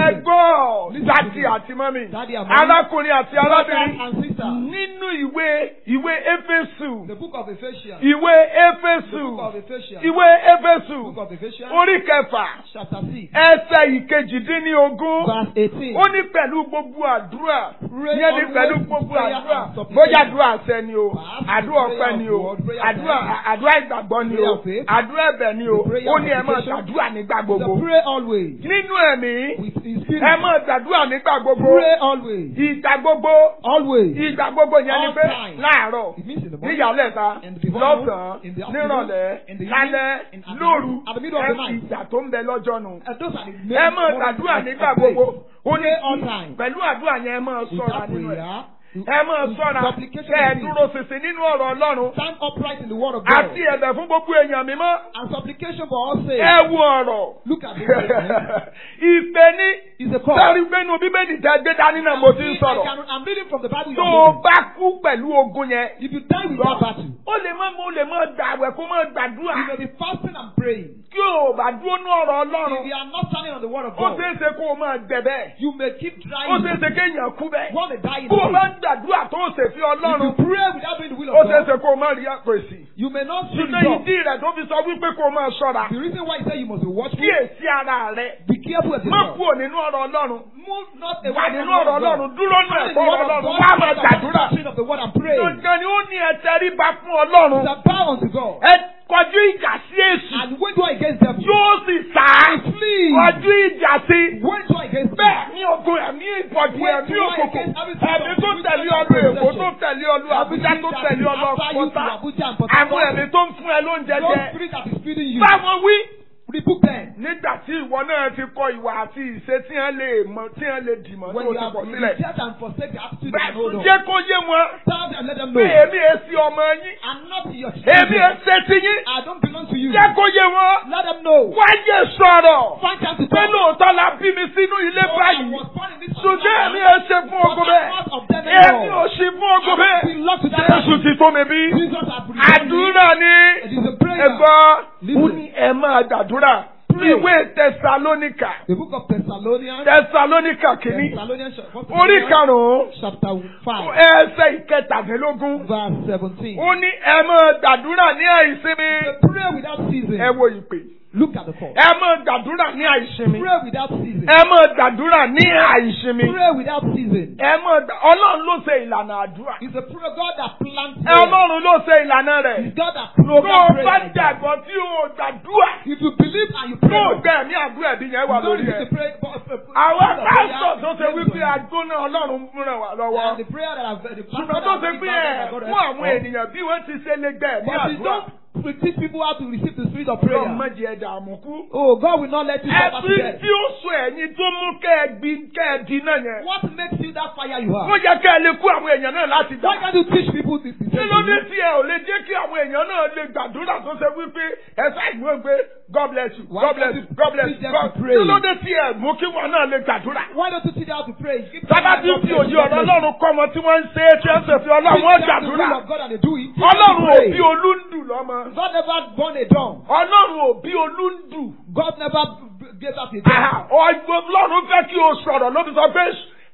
ẹgbọ́ Listen to dádì me. àti mọ́mì. Daddy and mommy. Arákùnrin àti Brothers arábìnrin. and sisters. Nínú ìwé ìwé Éfésù. The book of Ephesians. Ìwé The Éfésù. book of Ephesians. Ìwé Éfésù. The book of Ephesians. Orí kẹfà. Chapter 6. Ẹsẹ̀ ìkejìdínlógún. Verse 18. Ó ní pẹ̀lú gbogbo àdúrà. Pray Ìyẹn ní always pẹ̀lú with gbogbo prayer àdúrà. and supplication. Bóyá àdúrà àṣẹ ni o. Perhaps Àdúrà prayer ọpẹ́ of ni o. God, prayer of Àdúrà faith. àdúrà ìgbàgbọ́ ni Prayer o. of faith. Àdúrà ẹ̀bẹ̀ ni o. The prayer Ó of ní ẹ máa supplication. gbàdúrà nígbà The gbogbo. pray always. Nínú ẹ̀mí. With in spirit. Ẹ máa gbàdúrà nígbà gbogbo. Pray always. Ìgbà gbogbo. Always. Ìgbà gbogbo yẹn ni All pé time. láàárọ̀. It means in the morning. Níyàlẹ́ta. In the before noon, Lọ́sàn-án. in the afternoon, Nírọ̀lẹ́. in the evening, Lálẹ́. in at Lóru. night, at the middle of the Ẹ night. ìgbà tó ń bẹ lọ́jọ́ nù And those are the ẹ main máa moments gbàdúrà of- nígbà of faith. gbogbo ó ní Pray all time. pẹ̀lú àdúrà yẹn ẹ máa With sọ̀rọ̀ that nínú ẹ̀ prayer, ẹ máa with sọ̀rọ̀ supplication kẹ́ ẹ and dúró ṣinṣin nínú ọ̀rọ̀ Ọlọ́run stand upright in the word of God. àti ẹ̀bẹ̀ fún gbogbo èèyàn mímọ́ And supplication for all sakes. ẹ wo ọ̀rọ̀ Look at the word. eh? ìpè ní It's a call. sẹ́rí gbẹ́nu bíbélì tẹ́ gbé dání náà mo ti ń I sọ̀rọ̀ can- I'm reading from the Bible. tó you're o reading. bá kú pẹ̀lú ogun yẹn If you die with that battle, ó lè má ó lè má gbàwẹ̀ kó má gbàdúrà you may be fasting and praying. kí o bá dúró ní ọ̀rọ̀ If Ọlọ́run you are not standing on the word of ó God, ṣeé ṣe kó o máa gbẹ bẹ́ẹ̀ you may keep ó trying. ṣeé ṣe kéèyàn kú bẹ́ẹ̀ Want to die in bó o bá faith. ń gbàdúrà tó o ṣèfi If you Ọlọ́run pray without doing the will ó of ṣeé God, ṣe kó o má rí àpèsè. you may not see ṣùgbọ́n result. ìdí rẹ̀ tó fi sọ wípé kó o máa ṣọ́ra The reason why he said you must be watchful, kíyèsí ara rẹ̀ be careful of má yourself. kúrò nínú ọ̀rọ̀ Ọlọ́run Move not wà away nínú from the ọ̀rọ̀ word of Ọlọ́run God. dúró ní Stand in ẹ̀kọ́ the ọ̀rọ̀ word of Ọlọ́run God, wá máa stand on the gbàdúrà. doctrine of the word and pray. Dandan ni ó ní ẹ tẹríba fún Ọlọ́run It's a bow unto God. ẹ kọjú ìjà sí èṣù And wage war against devil. yóò sì sá Flee. kọjú ìjà sí. Wage war against bẹ́ẹ̀ devil. ní ogun ẹ̀mí ìbọ̀dì Wait ẹ̀mí till I òkùnkùn against every spirit ẹ̀mí of tó wickedness tẹ̀lé and ọlú Èkó possession. tó tẹ̀lé ọlú Àbújá tó Everything tẹ̀lé that ọlú is after you to Ọ̀pọ̀tá Abuja and Port àwọn Harcourt. ẹ̀mí tó ń fún ẹ lóúnjẹ Those jẹ spirits that is feeding you. báwọn wí. Rebuke them. nígbà tí ìwọ náà ti kọ ìwà àti ìṣe tí wọ́n lè mọ tí wọ́n lè dìmọ̀ When tó you ti have kọ̀ sílẹ̀. rejected and forsake the attitude bẹ́ẹ̀ and hold tún on. jẹ́ kó yé wọn Tell them, let them pé know. èmi èsì ọmọ yín I'm not your èmi children. èsè ti yín I don't belong to you. jẹ́ kó yé wọn Let them know. wáyé sọ̀rọ̀ Find time to pé talk. lóòótọ́ la bí mi sínú ilé So I báyìí was born in this ṣùgbọ́n èmi family. èsè fún But ogun I'm bẹ́ẹ̀ not of them èmi anymore. ò sí fún ogun I bẹ́ẹ̀ belong to that Jésù family. ti tó mi bí Jesus has redeemed me. àdúrà ni It is a prayer. ẹ̀gbọ́n Listen. ó ní ẹ máa gbàdúrà Pray. ìwé tẹsalónìkà The book of Thessalonians. tẹsalónìkà kìíní Thessalonians chapter orí karùn-ún chapter five ẹsẹ̀ ìkẹtàdínlógún verse seventeen. ó ní ẹ máa gbàdúrà ní àìsinmi Pray without ceasing. ẹ wo ìpè Look at the call. ẹ máa gbàdúrà ní àìsinmi. Pray without ceasing. ẹ máa gbàdúrà ní àìsinmi. Pray without ceasing. ẹ máa gbà ọlọ́run ló ṣe ìlànà àdúrà. It's a prayer God that plants ẹ prayer. ọlọ́run ló ṣe ìlànà rẹ̀. It's God that tó o programs prayer. bá like that. dàgbọ́ tí o gbàdúrà. If you believe and you tó pray, o gbẹ ní àdúrà ẹbí yẹn wà you don't lórí need ẹ. to pray. but- but- but- àwọn but- pásítọ̀ tó ṣe but- wípé agbóná ọlọ́run múra wà And lọ́wọ́. the prayer that I've the ṣùgbọ́n tó ṣe pé ẹ̀ fún àwọn ènìyàn bí wọ́n ti ṣe lè gbẹ ní But you àdúrà. don't teach people how to receive the spirit of prayer. Ọlọ́run má jẹ́ dààmú kú. Oh, God will not let you suffer to Ẹbí death. tí ó sọ ẹ̀yin tó mú kẹ́ ẹ gbin kẹ́ ẹ di náà yẹn. What makes you that fire you Wọ́n have? jẹ́ kẹ́ ẹ lè kú àwọn èèyàn náà láti Why gbà. can't you teach people this? this Kí ló dé thing? tí ẹ ò lè jẹ́ kí àwọn èèyàn náà lè gbàdúrà tó ṣe wípé ẹ ṣàìmọ̀ pé God bless you, Why God bless can't you, you God bless teach you, them God. to pray? Kí ló dé tí ẹ mú kí wọn náà lè gbàdúrà? Why don't you teach them how to pray? Give them Sábà tí God fi bless òye you, God ọ̀rọ̀ bless you. Ọlọ́run kọ́ ọmọ tí wọ́n ń ṣe é tí ẹ ń ṣèfì Ọlọ́run wọ́n Teach them the will gbàdúrà. of God and they do it. Teach them to Ọlọ́run ò pray. bí olúndù lọ́mọ. God never born a dog. Ọlọ́run ò bí olúndù. God never b- gave us a dog. Àhà, Ọlọ́run fẹ́ kí o sọ̀rọ̀ ló fi sọ pé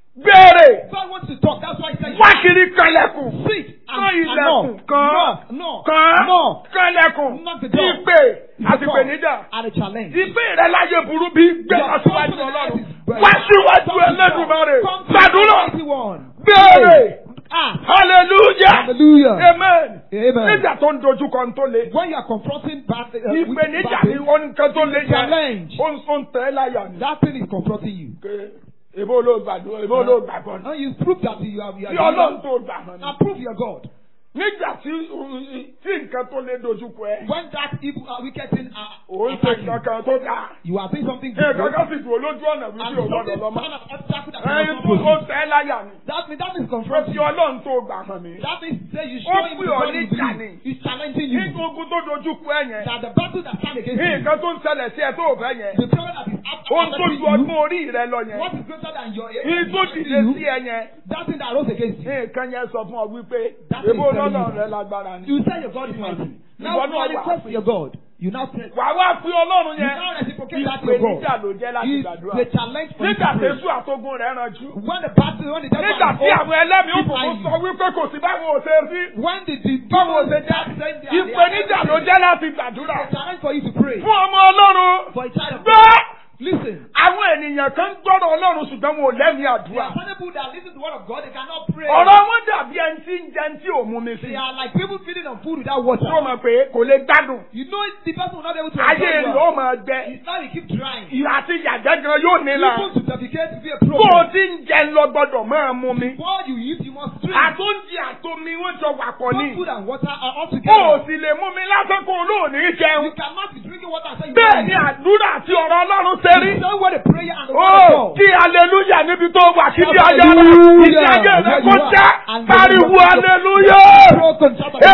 béèrè God wants to talk. That's why he said, wá kiri kanlẹ̀kùn. Sit Kán and, and ilẹ̀kùn knock. kan. Knock. Knock. Kan Knock. kanlẹ̀kùn. Knock the door. Ìpè It's a àti call ìpèníjà. And a challenge. Ìpè rẹ̀ láyé burú bí gbé Your wá síwájú personal Ọlọ́run. life is very- Wá síwájú Come to God. Ẹlẹ́dùmarè. Come to Gbàdúrà. the mighty one. Béèrè. Ah. Hallelujah. Hallelujah. Amen. Amen. Nígbà tó ń dojú kan tó le. When you are confronting bad, uh, with Ìpèníjà bad ni things, wọ́n nǹkan tó le yẹn. challenge. Ó ń ó ń tẹ̀ ẹ́ láyà ni. that thing is confronting you. Pé Èbó ló gbàdúrà, èbó ló gbàgbọ́. And you prove that you are, you Tí are Ọlọ́run tó gbà hàn ni. and prove your God. Nígbà tí tí nǹkan tó lé dojú kọ ẹ. When that evil uh, wicked thing are Ó ń ṣe attacking you, kankan tó dáa. you are doing something Ẹ good. kankan sì dùn olójú ọ̀nà And wípé ò gbọ́dọ̀ something lọ mọ́. kind of obstacle that Ẹyin you tó not ó proceed. tẹ̀ ẹ́ láyà ni. That means that is Ó confronting fi you. Ọlọ́run tó gbà hàn mí. That means say you Ó show him pè the ọ́ God ní you ìjà believe. ni. He's challenging you. Nígbà ogun tó dojú kọ ẹ yẹn. That the battle that stand against you, Nǹkan tó ń ṣẹlẹ̀ sí ẹ tó ò fẹ́ yẹn. the problem that is after Ohun tó ju you, ọdún orí rẹ lọ yẹn. what is greater than your Ní tó dìde sí you, ẹ yẹn. that thing that rose against you. Nǹkan yẹn sọ fún ọ wípé That is èbó telling lọ́nà you rẹ that. lágbára ni. You say your God is mighty. Now Ìwọ náà wà manifest fún- your God. You now pray. Wà wá pé Ọlọ́run You yẹn. now reciprocate that to your Ìpèníjà God. ló jẹ́ láti It's gbàdúrà. the challenge for you Nígbà to tí pray. Èṣù àtógún rẹ̀ ranjú. When the battle, when the devil Nígbà and tí the àwọn ẹlẹ́mìí keep òkùnkùn eyeing sọ you. wípé kò sí báwọn ò ṣe rí. when the the Báwo demons ṣe that jẹ́? send their- their Ìpèníjà ló enemies, jẹ́ láti gbàdúrà. It's a challenge for you to pray. Fún ọmọ Ọlọ́run. For a child of Gbọ́! God. Listen. Àwọn ènìyàn kan ń gbọ́dọ̀ Ọlọ́run ṣùgbọ́n wọn ò lẹ́mìí There àdúrà. are some people that listen to the word of God, they cannot pray. Ọ̀rọ̀ wọn dàbí ẹni tí ń jẹun tí ò mú mi sí. They are like people feeding on food without water. Tó mọ̀ pé kò lè gbádùn. You know the person will not be able to Ayé enjoy rẹ̀ ó well. máa gbẹ. It's now you keep trying. Ìyá àti ìyàgbẹ́ gan yóò nílà. Even to defecate to be a Bó o problem. ti ń jẹun lọ gbọ́dọ̀ máa mú mi. Before you eat, you must drink. Àtúndì àtomi wọ́n jọ wà pọ̀ Both ní. food and water are all Bó o together. sì lè mú mi lásán kó o lóòní You jẹun. cannot be drinking water and say you Bẹ́ẹ̀ don't ni eat. àdúrà àti ọ̀rọ̀ Ọlọ́run ṣe rí. The same way the prayer and the word Ó of God. kí aleluya níbi tó wà kí ní ayé rẹ̀. Hallelujah. Ìdí ayé rẹ̀ Where kó you are. já. And Pariwo the- aleluya. Broken shout of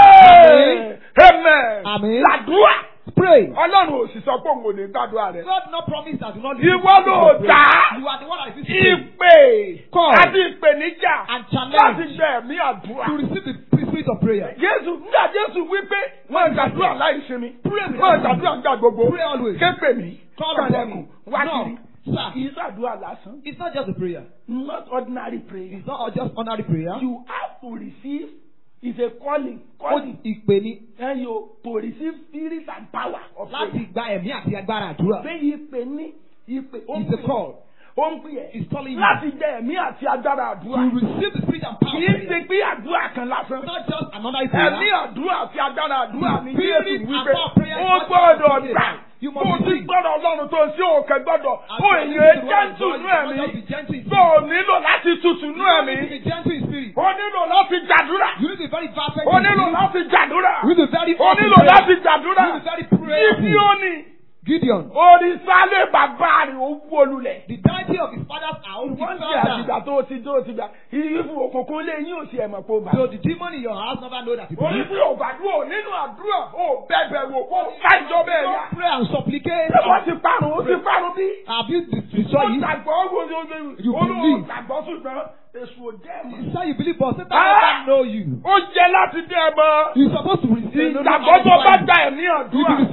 Amen. Amen. Amen. Làdúrà. Pray. Ọlọ́run ò sì sọ pé òun ò ní gbàdúrà rẹ̀. God not promise that do not Ìwọ ló dá. You are the one that is listening Ìpè Call. àti ìpèníjà and láti challenge gbẹ ẹ̀mí àdúrà. to receive the spirit of prayer. Jésù nígbà Jésù wípé wọ́n gbàdúrà láì sinmi. Pray without Wọ́n ceasing. gbàdúrà gbà gbogbo. Pray always. Képe mi. Call upon Kànlẹ̀kùn. me. Wá No, kiri. sir. Kì í ṣàdúrà lásán. It's not just a prayer. Not ordinary prayer. It's not just ordinary prayer. You have to receive is a calling. Ó Calling. ìpè ní And you to receive spirit and power of láti faith. gba ẹ̀mí àti agbára àdúrà. Pé ìpè ní ìpè. ó ń It's a pè- call. Ó ń pè ẹ́. It's calling you Láti jẹ ẹ̀mí àti agbára to àdúrà. receive the spirit and power. Kì of í ṣe prayer. pé àdúrà kan lásán. Not just another Ẹ̀mí prayer. àdúrà àti agbára àdúrà ni Spirit Jésù and wípé power of prayer is ó what gbọ́dọ̀ you gbà. must You Bó must o ti receive. gbọ́dọ̀ Ọlọ́run tó sí òkè gbọ́dọ̀. As Ó you èyàn listen to the word of jẹ́ntù God, nú you must just ẹ̀mí. be gentle in Tó o spirit. nílò láti tutù nú You need to ẹ̀mí. be gentle in spirit. O nílò láti gbàdúrà. You need to be very fervent O in nílò spirit. láti gbàdúrà. You need to be very O open nílò prayer. láti You gbàdúrà. need to be very prayerful. Gideoni. Gideon. Òrìṣàlẹ̀ bàbá rẹ̀ ó wó lulẹ̀. The deity of his father's house. He Wọ́n fell ti down. àtìgbà tó ti tó ti gbà. Ìyífù òkùnkùn lé yín ò sí ẹ̀mọ̀ kó bá. So the demon in your house never know that he Orí believes. pé ò gbàdúrà nínú àdúrà ò bẹ̀bẹ̀ wò kó kájọ bẹ́ẹ̀ yá. Don't pray and supplicate. Ṣé wọ́n ti parun? Ó ti parun bí? Have you Wọ́n destroyed it? gbàgbọ́ wo wo You wo olóhùn believe. gbàgbọ́ ṣùgbọ́n èṣù ò jẹ́ mọ̀. You say you believe, but Satan Ah! never know you. Ó jẹ́ láti dé ẹ mọ́. You're supposed to receive. Ìgbàgbọ́ tó bá gba ẹ̀mí You àdúrà. will receive the spirit of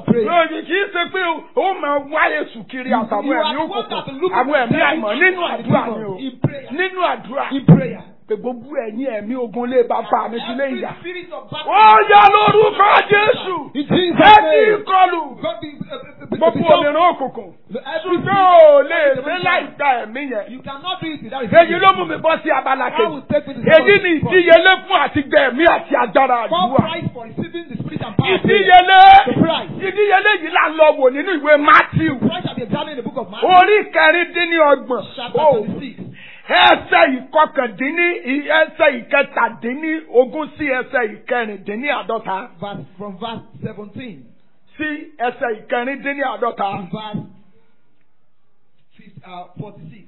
and prayer. Lóyìn kì í ṣe pé ó máa wá èṣù kiri àtàwọn You ẹ̀mí are the one that òkùnkùn look àwọn at ẹ̀mí the àìmọ̀ devil nínú and the àdúrà demon ni o. in prayer. Nínú àdúrà. In prayer. Pé gbogbo ẹ̀yin ẹ̀mí ogun lé bàbá mi sí lé Every ìyá. spirit of battle. Ó yá lórúkọ Jésù. In Jesus' Ẹ name. ti kọlù. God be, uh, uh, be, Gbogbo òmìnira òkùnkùn. Every Ṣùgbọ́n ò lè ṣe láì gba ẹ̀mí yẹn. You cannot do it without Èyí ló mú mi bọ́ sí abala I will kejì. take with the Èyí ni ìdíyelé fún àti gbẹ̀mí àti agbára For àdúrà. price for receiving the spirit and power. of prayer. Ìdíyelé. The price. Ìdíyelé yìí là ń lọ wò nínú ìwé Matthew. Price shall be examined in the book of Matthew. Orí kẹrìndínlọ́gbọ̀n. Chapter Oh, 26. Ẹsẹ̀ ìkọkàndínní ẹsẹ̀ ìkẹtàdínní ogún sí ẹsẹ̀ ìkẹrìndínní àádọ́ta Verse, from verse 17 sí ẹsẹ̀ ìkẹrìndínní àádọ́ta. to verse 50, uh, 46.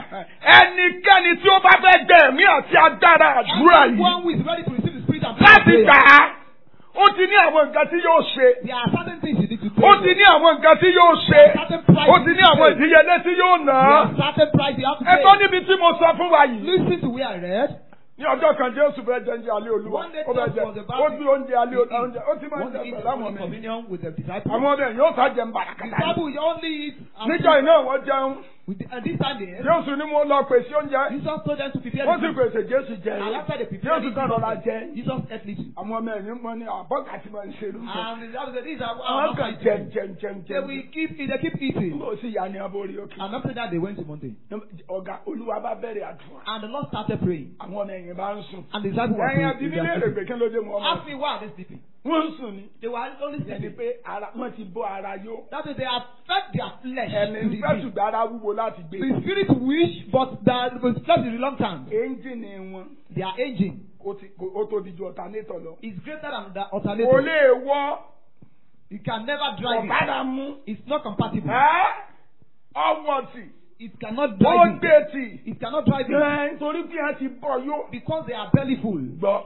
Ẹnikẹ́ni tí ó bá fẹ́ gbẹ ẹ̀mí àti agbára àdúrà yìí Anyone who is ready to receive the spirit and power. of láti prayer, gbà á, ó ti ní àwọn nǹkan tí yóò ṣe. There are certain things you need to Ó take. ti ní àwọn nǹkan tí yóò ṣe. Certain price Ó you ti need ní to àwọn pay. ìdíyelé tí yóò ná. There are certain price you have to Ẹ gbọ́ pay. níbi tí mo sọ fún wa yìí. Listen to where I read. Ní ọjọ́ kan Jésù fẹ́ jẹ oúnjẹ alẹ́ olúwa. One day Ó fẹ́ Jesus jẹ. was about Ó to gbé oúnjẹ alẹ́ eat. oúnjẹ. Ó ti máa ń Want jẹ to eat pẹ̀lú the àwọn Holy ọmọ mi. communion with the disciples. Àwọn ọmọ yẹn yóò sá jẹun bàràkàtà. Disciples will only eat. and Níjọ́ drink. iná wọ́n jẹun. With the, and this time there, Jésù ní mo lọ pèsè oúnjẹ. Jesus told them to prepare Wọ́n the sì food. pèsè Jésù jẹ. And after they prepared Jésù it, kan rọra Jesus, jẹ. Jesus ate little. Àwọn ọmọ ẹ̀yìn mọ́ ní àbọ̀gà tí wọ́n ń ṣe lóúnjẹ. And the disciples said, these are Àwọn our kan not jẹun jẹun jẹun They jẹun. will keep they keep eating. Ó sì yà ní aborí òkè. And after that, they went to mountain. Ọ̀gá Olúwa bá bẹ̀rẹ̀ àdúrà. And the Lord started praying. Àwọn ọmọ ẹ̀yìn bá ń sùn. And the disciples were Ẹ̀yin praying. àti They were nílé sleeping. èrègbè kí ló dé mọ́ ọmọ. Ask me why are they sleeping? Wọ́n ń sùn ni. They were only Ẹni sleeping. pé ara wọ́n ti bọ́ ara yó. That is, they have fed their flesh. Ẹ̀mí to ń the fẹ́ beast. ṣùgbọ́n ara wúwo láti gbé. The spirit wish, but the, the flesh is reluctant. Ẹ́ńjìnì wọn Their engine ó ti- kò- ó tóbi ju ọ̀tánétọ̀ lọ. is greater than the Kò alternative. lè wọ́ You can never drive it. ọ̀bára mú. It's not compatible. Ẹ́ ọwọ́ tì. It cannot Ó drive it. gbé tì. It cannot drive it Ẹ́ nítorí bí wọ́n ti bọ̀ yó. because they are belly full. Gbọ́.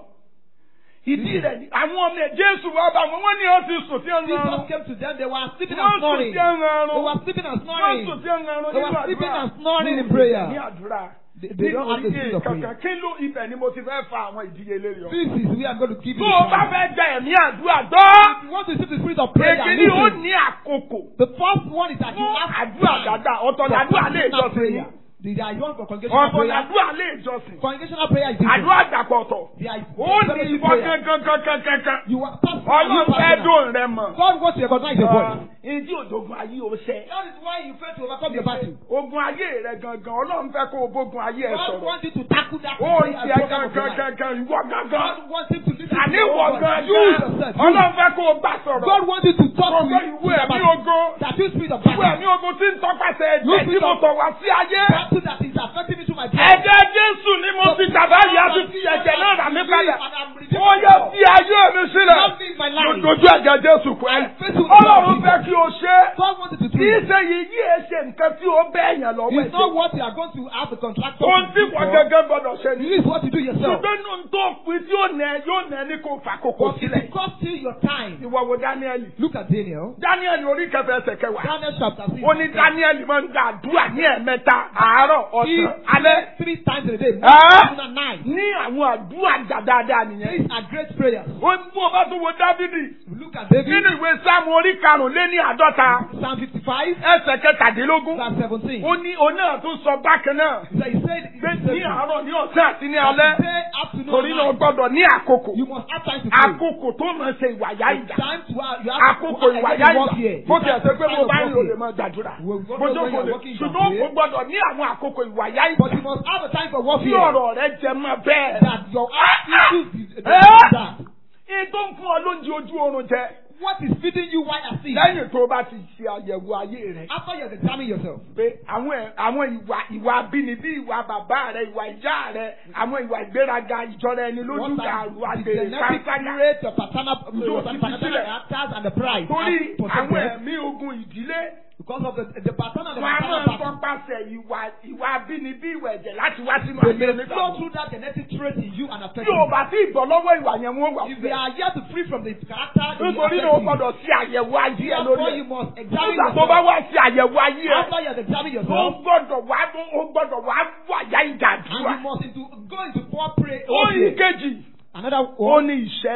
Ìdí rẹ̀ ni àwọn ọmọ ẹ̀ Jésù wá bá wọn, wọ́n ní ó ti sùn tí ó ń Jesus rọrùn. came to them. They were sleeping Wọ́n and sùn snoring. tí ó ń They rọrùn. were sleeping and Wọ́n snoring. sùn tí ó ń rọrùn They nínú were sleeping àdúrà. and snoring in Ní prayer. àdúrà. They, they don't have the spirit of kankan prayer. kí ló ibẹ̀ ni mo ti fẹ́ fa àwọn ìdíyelé yọ. This is we are going to give Tó you. o bá fẹ́ gba ẹ̀mí àdúrà gbọ́. If you want to receive the spirit of prayer, Èkì ni ó listen. ní àkókò. The first one is that you Fún have àdúrà dáadáa, ọ̀tọ̀ for làdúrà lè personal jọ́sìn. prayer. There is one for congregational Ọ̀tọ̀ prayer. làdúrà lè jọ́sìn. Congregational prayer is different. Àdúrà àgbàpọ̀ ọ̀tọ̀. There is Ó ní fellowship ìbọn prayer. kankankankankan. You are personal. you Ọlọ́run fẹ́ personal. dùn rẹ mọ̀. God wants to recognize your voice. Ìdí òjògùn ayé o ṣẹ. That is why you fail to overcome your battle. Ogun ayé rẹ gangan, Ọlọ́run fẹ́ kó o bógun ayé ẹ God sọ̀rọ̀. wants you to tackle that Ó prayer ń as tiẹ̀ program of your life. kankankankan, ìwọ gangan. God wants him to listen to Àní your ìwọ own voice. You gangan. yourself. You. Ọlọ́run fẹ́ kó o bá sọ̀rọ̀. God wants you to talk to Ọgbẹ́ him. ìwé ẹ̀mí ogun. That you spirit of Ìwé battle. ẹ̀mí ogun tí ń tọpasẹ̀ You ẹ̀jẹ̀ tí spirit mo of tọ̀ wá sí ayé. battle that is affecting me through my blood. Ẹ̀jẹ̀ Jésù ni mo ti tàbá yìí á tún fi ẹ̀jẹ̀ náà rà mí padà. Ó yẹ fi ayé mi sílẹ̀. Love me in my life. Lójú ẹ̀jẹ̀ Jésù pẹ́. I face with Ọlọ́run God. fẹ́ kí o ṣe. God wants you to do Kì í it. ṣe yìí yí ẹ ṣe nǹkan tí ó bẹ́ èèyàn lọ́wọ́ It's not ẹ̀. what you are going to have the contractor Ohun to tí do wọ́n for. gẹ́gẹ́ gbọ́dọ̀ ṣe ni. This is what you do yourself. Ṣùgbọ́n nínú tó pin tí yóò nẹ yóò nẹ ní kó fà kókó But it sílẹ̀. will cost you your time. Ìwọ wo Dáníẹ́lì. Look at Daniel. Dáníẹ́lì orí kẹfẹ́ ẹsẹ̀ kẹwàá. Daniel chapter 6. Ó ní Dáníẹ́lì máa ń gba àdúrà ní ẹ̀mẹ́ta àárọ̀ He ọ̀sán alẹ́. prays three times a day. Ah! Morning and night. Ní àwọn àdúrà gbà dáadáa nìyẹn. These are great prayers. Ó ń fún ọba tó wo Dávidi. Look at David. Nínú ìwé Sáàmù orí karùn-ún-lé-ní àádọ́ta. Psalm 55, Ẹsẹ̀ kẹtàdínlógún. verse 17. Ó ní òun náà tún sọ bákan náà. So he said, he Pé said ní àárọ̀ ní ọ̀sán àti ní alẹ́. Day, afternoon, Torí náà o and night. gbọ́dọ̀ ní àkókò. You must have time to pray. Àkókò tó máa ṣe ìwàyà It's ìjà. time to have, you have Àkókò to ìwàyà when you walk ìjà. here. Bó It's ti ẹ̀ ṣe pé time mo to bá walk ń lò lè here. máa gbàdúrà. Well, we Mo don't know when jókòó you're lè. walking, you Ṣùgbọ́n can o pray. gbọ́dọ̀ ní àwọn àkókò ìwàyà But you ìjà. must have a time for Tí warfare. ọ̀rọ̀ rẹ jẹ mọ́ bẹ́ẹ̀. That your issues is Eh? that. Ètò ń fún ọ lóúnjẹ ojú oorun jẹ. What is feeding you while asleep? Lẹ́yìn tó o bá ti ṣe àyẹ̀wò ayé rẹ̀. After you have examined yourself. pé àwọn ẹ̀- àwọn ìwà ìwà abínibí ìwà bàbá rẹ ìwà ìyá rẹ àwọn ìwà ìgbéraga ìjọra ẹni lójú What gàrú are the àgbèrè genetic pàápàá rate, the paternal, Tó the ti fi paternal sílẹ̀. characters and the pride. torí are àwọn protected ẹ̀mí ogun ìdílé Because of the, the paternal and the wọn a maternal máa part. tọpasẹ̀ ìwà ìwà abínibí ìwà ẹ̀jẹ̀ láti wá sínú They ayé may flow onígbàgbọ́. through that genetic trait in you and affect tí o you. bá tí ìbọ̀ lọ́wọ́ ìwà yẹn wọ́n wà If they fẹ́. are yet to free from the character, they will nítorí náà o affect you. gbọ́dọ̀ ṣe àyẹ̀wò ayé ẹ Therefore, lórí you ẹ̀. must examine nígbà tó bá yourself. wá ṣe àyẹ̀wò ayé ẹ After you have examined o yourself, gbọ́dọ̀ wá o gbọ́dọ̀ wá wàyà ìjà and àdúrà. you must into, go into four pray. ó yí warfare. kejì Another ó one ní ìṣẹ́ra.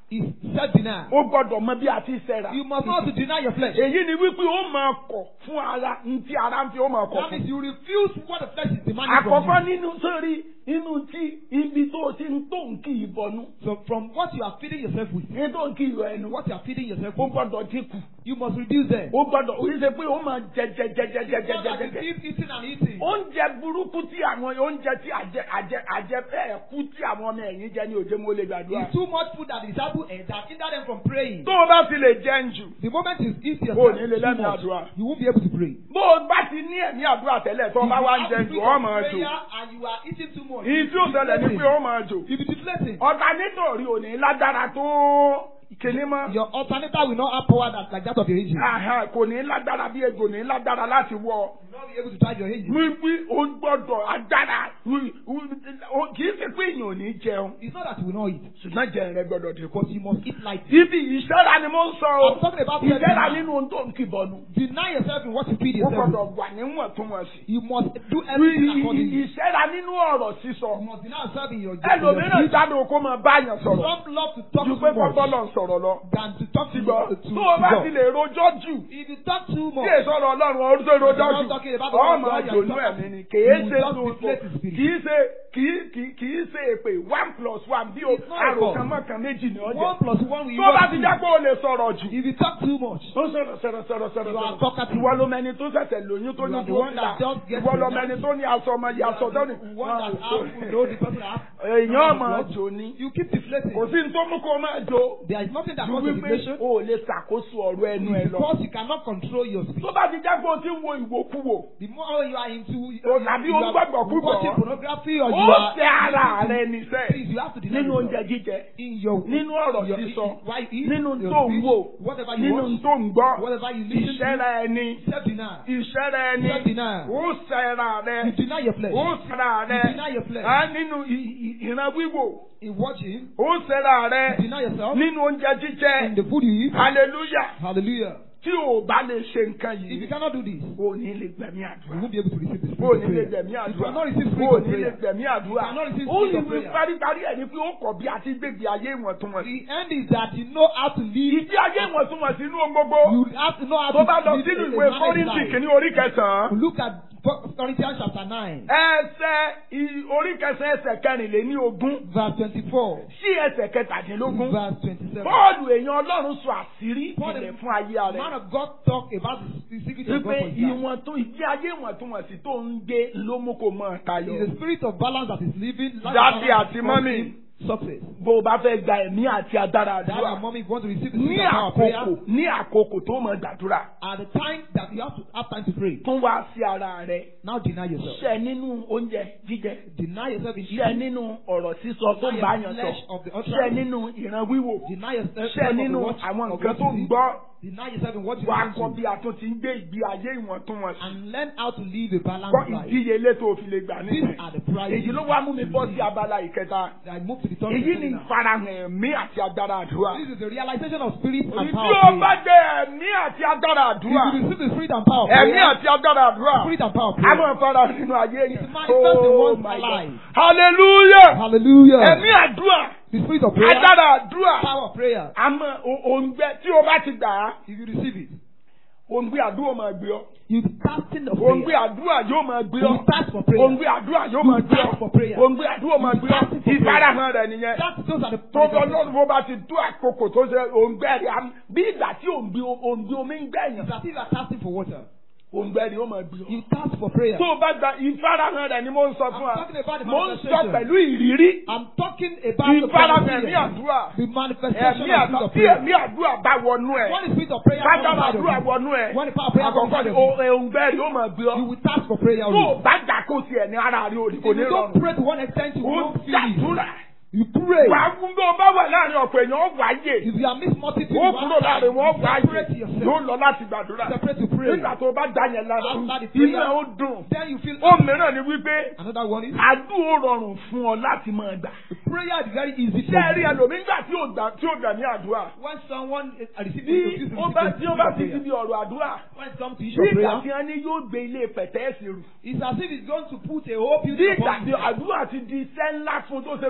is self-denial. ó gbọ́dọ̀ mọ bí a ti ṣẹ̀ra. You must not to deny your flesh. èyí ni wípé ó máa kọ̀ fún ara ntí ara ń fi ó máa kọ̀ That fún. means you refuse what the flesh is demanding from àkọ́kọ́ you. nínú sórí inú tí ibi tó o ti ń tó ń kí ìbọnú So from what you are feeding yourself with, ní tó ń kí ìrọ̀ ẹnu what you are feeding yourself ó with, gbọ́dọ̀ dínkù you must reduce them. ó gbọ́dọ̀ ó ṣe pé ó máa jẹ jẹ jẹ jẹ jẹ jẹ Not that jẹ you jẹ. keep eating and eating. oúnjẹ burúkú tí àwọn oúnjẹ tí àjẹ àjẹ àjẹ bẹ́ẹ̀ kú tí àwọn ọmọ ẹ̀yìn jẹ ní òjé mo lè gbàdúrà. It's too much food that the disciple ate that hinder them from praying. tó o bá fi lè jẹun jù The moment you eat o yourself ní lè too lẹ́nu much, àdúrà. you won't be able to pray. bó o bá ti ní ẹ̀mí àdúrà tẹ́lẹ̀ tó o bá wá ń jẹun jù ọ́ máa jò. prayer and you are eating too much. ìyí tí ó ṣẹlẹ̀ ní pé ó máa jò. You be deflating. ọ̀tá nítorí òní lágbára tó kìnní mọ́. Your alternator will not have power that like that of your engine. Àhà, kò ní lágbára bí egbò ní lágbára láti wọ. You will not be able to drive your engine. wíwí o gbọ́dọ̀ agbára wí- wí- o- kì í ṣe pé èèyàn ò ní jẹun It's not that you will not eat, ṣùgbọ́n jẹun rẹ gbọ́dọ̀ dínkù. but you must eat light. ibi ìṣẹ́ra ni mo ń sọ o I'm talking about ìṣẹ́ra self-denial. nínú ohun tó ń kìbọnú. Deny yourself in what you feed ó yourself. gbọ́dọ̀ with. wà níwọ̀ntúnwọ̀nsì. You must do everything accordingly. ìṣẹ́ra nínú ọ̀rọ̀ You sísọ. must deny yourself in your in your ẹlòmíràn speech. jáde kó máa bá yàn sọ̀rọ̀ Some love to talk ju too pé kó much bọ́lọ̀ ń sọ̀rọ̀ lọ. than to talk to, ṣùgbọ́n to, to tó o bá God. ti lè rojọ́ jù If you talk too tí much, èso ọ̀rọ̀ ọlọ́run ọdún tó rojọ́ You're jù not talking about the word of ọmọ God, you're àjòlú talking- ẹ̀mí ni kìí You ṣe just tuntun deflate the spirit. kìí ṣe kìí kìí kìí ṣe èpè one plus one bí o It's not a God. àròkàn mọ́kàn méjì ní one ọjọ́ plus one will tó bá equal ti two. jẹ́ pé o lè sọ̀rọ̀ jù If you talk too much, ó sọ̀rọ̀ sọ̀rọ̀ sọ̀rọ̀ sọ̀rọ̀ You are sọ̀rọ̀ talkative. ìwọ ló mẹni tó ṣẹ̀ṣẹ̀ lóyún tó You ní are the tó one ti that là just gets ìwọ ló pregnant. mẹni tó ní aṣọ ọmọ yìí aṣọ tó ní. one that has know the person that has èèyàn máa jò ní you keep deflating. kò sí ní tó mú kó o máa jò There is nothing that ju causes wípé deflation o ò lè ṣàkóso ọ̀rọ̀ ẹnu ẹ lọ. because you cannot control your speech. tó bá ti jẹ́ pé o ti ń wo ìwòkuwò The more you are into O tàbí you o ń are gbàgbọ́ púpọ̀. watching pornography or you ó are ṣe ara rẹ níṣẹ́ Please, you have to deny nínú yourself. oúnjẹ jíjẹ in your nínú ọ̀rọ̀ your- sísọ why you eat, nínú your tó ń speech, wò whatever you nínú watch, tó ń gbọ́ whatever you listen to, ìṣẹ́ra ẹni self-denial. ìṣẹ́ra ẹni Self-denial. ó ṣẹ́ra rẹ You deny your flesh. ó ṣẹ́ra rẹ You deny your flesh. á nínú ì- ì- ìran wíwò In watching, ó ṣẹ́ra rẹ you deny yourself. nínú oúnjẹ jíjẹ In the food you eat, hallelujah hallelujah. tí o bá lè ṣe nǹkan If you yìí cannot do this, o ní lè gbẹ̀mí you àdúrà won't be able to receive the o spirit ní of lè prayer. gbẹ̀mí You àdúrà cannot receive spirit o of ní lè prayer. gbẹ̀mí àdúrà You cannot receive ó spirit sì of wí prayer. paríparí ẹ̀ ni pé ó kọ̀ bí a ti gbègbè ayé ìwọ̀ntúnwọ̀nsì. The end is that you know how to live. ìdí ayé ìwọ̀ntúnwọ̀nsì inú ohun gbogbo You have to know how tó bá to lọ live sínú a ìwé managed kọ́rìntì life. kìíní orí kẹsàn-án Look at Corinthians chapter 9, ẹsẹ̀ i- orí kẹsàn-án ẹsẹ̀ kẹrìnléní ogún verse 24, sí ẹsẹ̀ kẹtàdínlógún verse 27. bọ́ọ̀lù èèyàn ọlọ́run sọ àṣírí Paul, ìpìlẹ̀ the fún ayé man rẹ̀ of God talk about the secret of God wípé for his life. ìwọ̀n tó ìdí ayé ìwọ̀ntúnwọ̀nsì tó ń gbé ló mú kó mọ̀ tayọ. It's the spirit of balance that is living. life Daddy balance àti is mommy. causing Success. bó o bá fẹ́ gba ẹ̀mí àti agbára Dad àdúrà and mommy want to receive the ní spirit of power of prayer àkókò ní àkókò tó mọ̀ gbàdúrà at the time that you have to have time to pray. tún wá sí ara rẹ̀ Now deny yourself. ṣẹ nínú oúnjẹ jíjẹ Deny yourself in ṣẹ eating. nínú ọ̀rọ̀ sísọ tó ń bá yàn sọ flesh of the ṣẹ utterance. nínú ìran wíwò Deny yourself ṣẹ of the nínú watch àwọn of nǹkan what tó you ń see. gbọ́ Deny yourself in what you wàá listen kọ́ to. bí a tún ti ń gbé ìgbé ayé ìwọ̀ntúnwọ̀nsì And learn how to live a kọ́ balanced life. ìdíyelé tó o fi lè gbà These nínú are the prices. èyí ló wá mú mi bọ́ sí abala ìkẹta I move to the third èyí ni section now. ìfarahàn ẹ̀mí àti agbára àdúrà This is the realization of spirit and tí power. o of bá prayer. jẹ ẹ̀mí àti agbára If àdúrà you receive the spirit and power of ẹ̀mí prayer, àti agbára àdúrà spirit and power of a prayer. máa fara nínú ayé yẹn. It's manifest in Oh one's my life. God. hallelujah Hallelujah. ẹ̀mí àdúrà The spirit of prayer, agbára àdúrà power of prayer. àmọ́ o- òǹgbẹ tí o bá ti gbà á If you receive it, òǹgbẹ àdúrà máa gbé ọ you fasting of òǹgbẹ prayer. àdúrà yóò máa gbé ọ You fast for prayer. òǹgbẹ àdúrà yóò máa gbé fast for ọ prayer. òǹgbẹ àdúrà máa gbé ọ fasting for prayer. ìfarahàn rẹ nìyẹn That, those are the tó bọ lọ́run bó bá ti tó àkókò tó ṣe òǹgbẹ rẹ á- bí ìgbà tí òǹgbẹ òǹgbẹ omi ń gbẹ̀yàn It's as if you are fasting for water. òǹgbẹ rẹ ó máa gbé ọ. You fast for prayer. tó o bá gba ìfarahàn rẹ ni mo ń sọ fún wa I'm talking about the mo ń sọ manifestation. pẹ̀lú ìrírí I'm talking about the ìfarahàn prayer. ẹ̀mí àdúrà The manifestation ẹ̀mí of àdúrà spirit of tí prayer. ẹ̀mí àdúrà bá wọnú ẹ̀ When the spirit of prayer comes kájára out of àdúrà you, wọnú ẹ̀ when the power of prayer comes àkọ́kọ́ out ni of o- you, òǹgbẹ rẹ ó máa gbé ọ you will fast for prayer tó o only. bá gbà kó tiẹ̀ ní ara rẹ ò ní kò If ní you don't rọrùn pray to one extent, you ó won't feel it. jàdúrà You pray. wà á fún bí o bá wà láàrin ọ̀pọ̀ èèyàn ó wáyé If you are mixed multitude, ó kúrò láàrin wọn ó separate wáyé yourself. yóò lọ láti gbàdúrà Separate to pray. nígbà tó o bá dá yẹn lára After the prayer, iná ó dùn Then you feel ó mìíràn ni wípé another one is àdúrà ó rọrùn fún ọ láti máa gbà. prayer is very easy ṣé for ẹ rí you. ẹlòmíín gbà tí ò gbà tí ò gbà ní àdúrà. When someone is receiving bí the ó bá tí ó bá ti di bí ọ̀rọ̀ àdúrà. when it comes to issue bí of ìgbà prayer, tí wọ́n ní yóò gbé ilé pẹ̀tẹ́ẹ̀sì rù. it's as if it's going to put a whole bí building ìgbà upon tí you. àdúrà ti di iṣẹ́ ńlá fún tó ṣe wípé yóò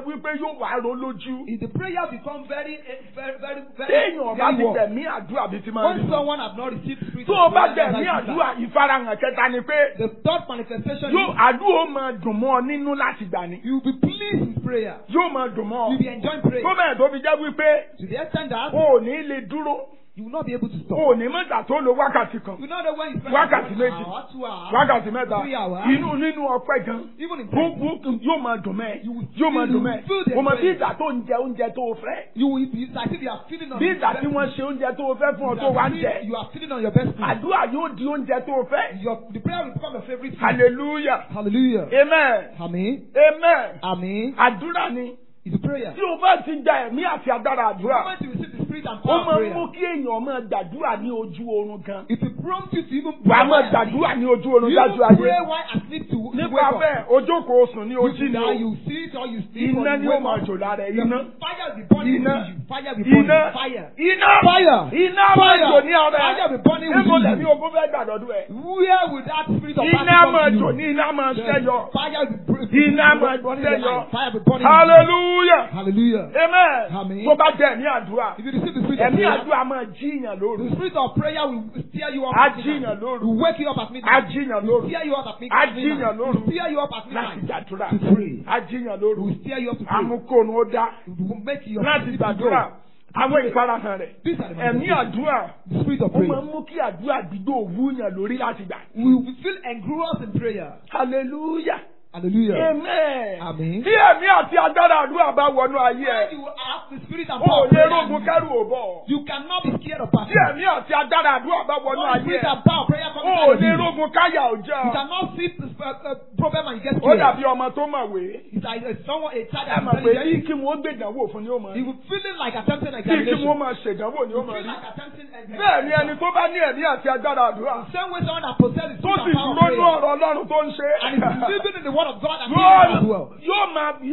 yóò wá ro lójú. If the prayer become very, eh, very, very, very, téèyàn bá very ti warm. tẹ̀mí àdúrà bí ti máa When rí. someone has not received the spirit tó o of bá prayer, tẹ̀mí that's like àdúrà ìfarahàn kẹta ni pé that. the third manifestation yóò is àdúrà ó máa dùn mọ́ ọ nínú láti gbà ní. you will be pleased with prayer. yóò máa dùn mọ́ ọ. You will be enjoying prayer. tó bẹ́ẹ̀ tó fi jẹ́ wípé To the extent that o ò ní lè dúró you will not be able to stop. o ò ní mọ̀gbà tó lo wákàtí kan You know that when you spend Wákàtí one méjì. hour, two hours, wákàtí mẹ́ta three hours, inú nínú ọpẹ́ gan even in prayer, gbogbo yóò máa dùn mẹ́ You will yóò máa feel- dùn you mẹ́ will feel the o mọ̀ bí praise. ìgbà tó ń jẹ oúnjẹ tó o fẹ́ you will be it's as if you are feeding on bí your ìgbà best tí wọ́n food. ṣe oúnjẹ tó o fẹ́ fún ọ You tó are wá ń feeding- jẹ You are feeding on your best food. àdúrà yóò di oúnjẹ tó o fẹ́ Your, the prayer will become your favorite food. hallelujah Hallelujah. amen Amen. amen Amen. àdúrà ni It's a prayer. tí o bá ti gba ẹ̀mí àti agbára The àdúrà moment you receive the spirit and ó power of máa ń prayer, mú kí èèyàn máa gbàdúrà ní ojú oorun gan it will prompt you to even wàá máa while asleep. gbàdúrà ní ojú oorun You dájú even pray ayé while asleep to, to nípa wake up. bẹ́ẹ̀ ojókòó sùn ní You ojú do ni that, o you sleep or you sleep or iná you ni ó wake máa up. jò lára ẹ̀ The iná fire will be burning Iná. within you. Fire will be burning. iná Fire. iná Fire. iná máa Fire. jò ní ara Fire ẹ̀ will be burning níbo within lẹ́ni you. ogún fẹ́ gbàdọ́dún ẹ̀ Where will that spirit of iná battle máa come to jò you? ní iná máa The ṣẹ́yọ Fire will be Iná máa burning in your ṣẹ́yọ. life. Fire will be burning. in your life. hallelujah Hallelujah. amen Amen. tó bá jẹ́ ẹ̀mí àdúrà If you receive the spirit of ẹ̀mí prayer, àdúrà máa jíyàn lóru the spirit of prayer will steer you up á at midnight. jíyàn lóru Will wake you up at á midnight. jíyàn lóru Steer you up at á midnight. jíyàn lóru Will steer you up at láti midnight. gbàdúrà To pray. á jíyàn lóru Will steer you up to pray. amúkóònù ó dá Will make your láti sleep to gbàdúrà go. àwọn ìfarahàn rẹ̀ These are the ẹ̀mí manifestations. àdúrà The spirit of ó máa prayer. ń mú kí àdúrà gbígbó òwúyàn lórí láti gbà. We will feel engrossed in prayer. hallelujah Hallelujah. amen. Amen. tí ẹ̀mí àti agbára àdúrà bá wọnú ayé When ẹ̀ you have the spirit and ó power of lè prayer, rógun kẹ́rù ò bọ̀. you cannot be scared of tí battle. ẹ̀mí àti agbára àdúrà bá wọnú When the ayé spirit ẹ̀ and power of prayer comes ó inside of lè you, rógun káyà ò you jẹ́. cannot see the uh, uh, problem and you get ó scared. dàbí ọmọ tó mọ̀wé. It's like uh, someone, a child ẹ that mọ̀ is pé bí intelligent. kí wọ́n gbèdánwò fún ni ó mọ̀. He will feeling like attempting bí kí examination. wọ́n máa ṣèdánwò ni ó mọ̀ Feel rí. like attempting examination. bẹ́ẹ̀ ni ẹni tó bá ní ẹ̀mí àti agbára àdúrà Same way someone that possesses the tó spirit sì and power of dúró ní prayer ọ̀rọ̀ ọlọ́run tó ń ṣe. and is living in the word of God and doing it as yóò well. yóò máa bí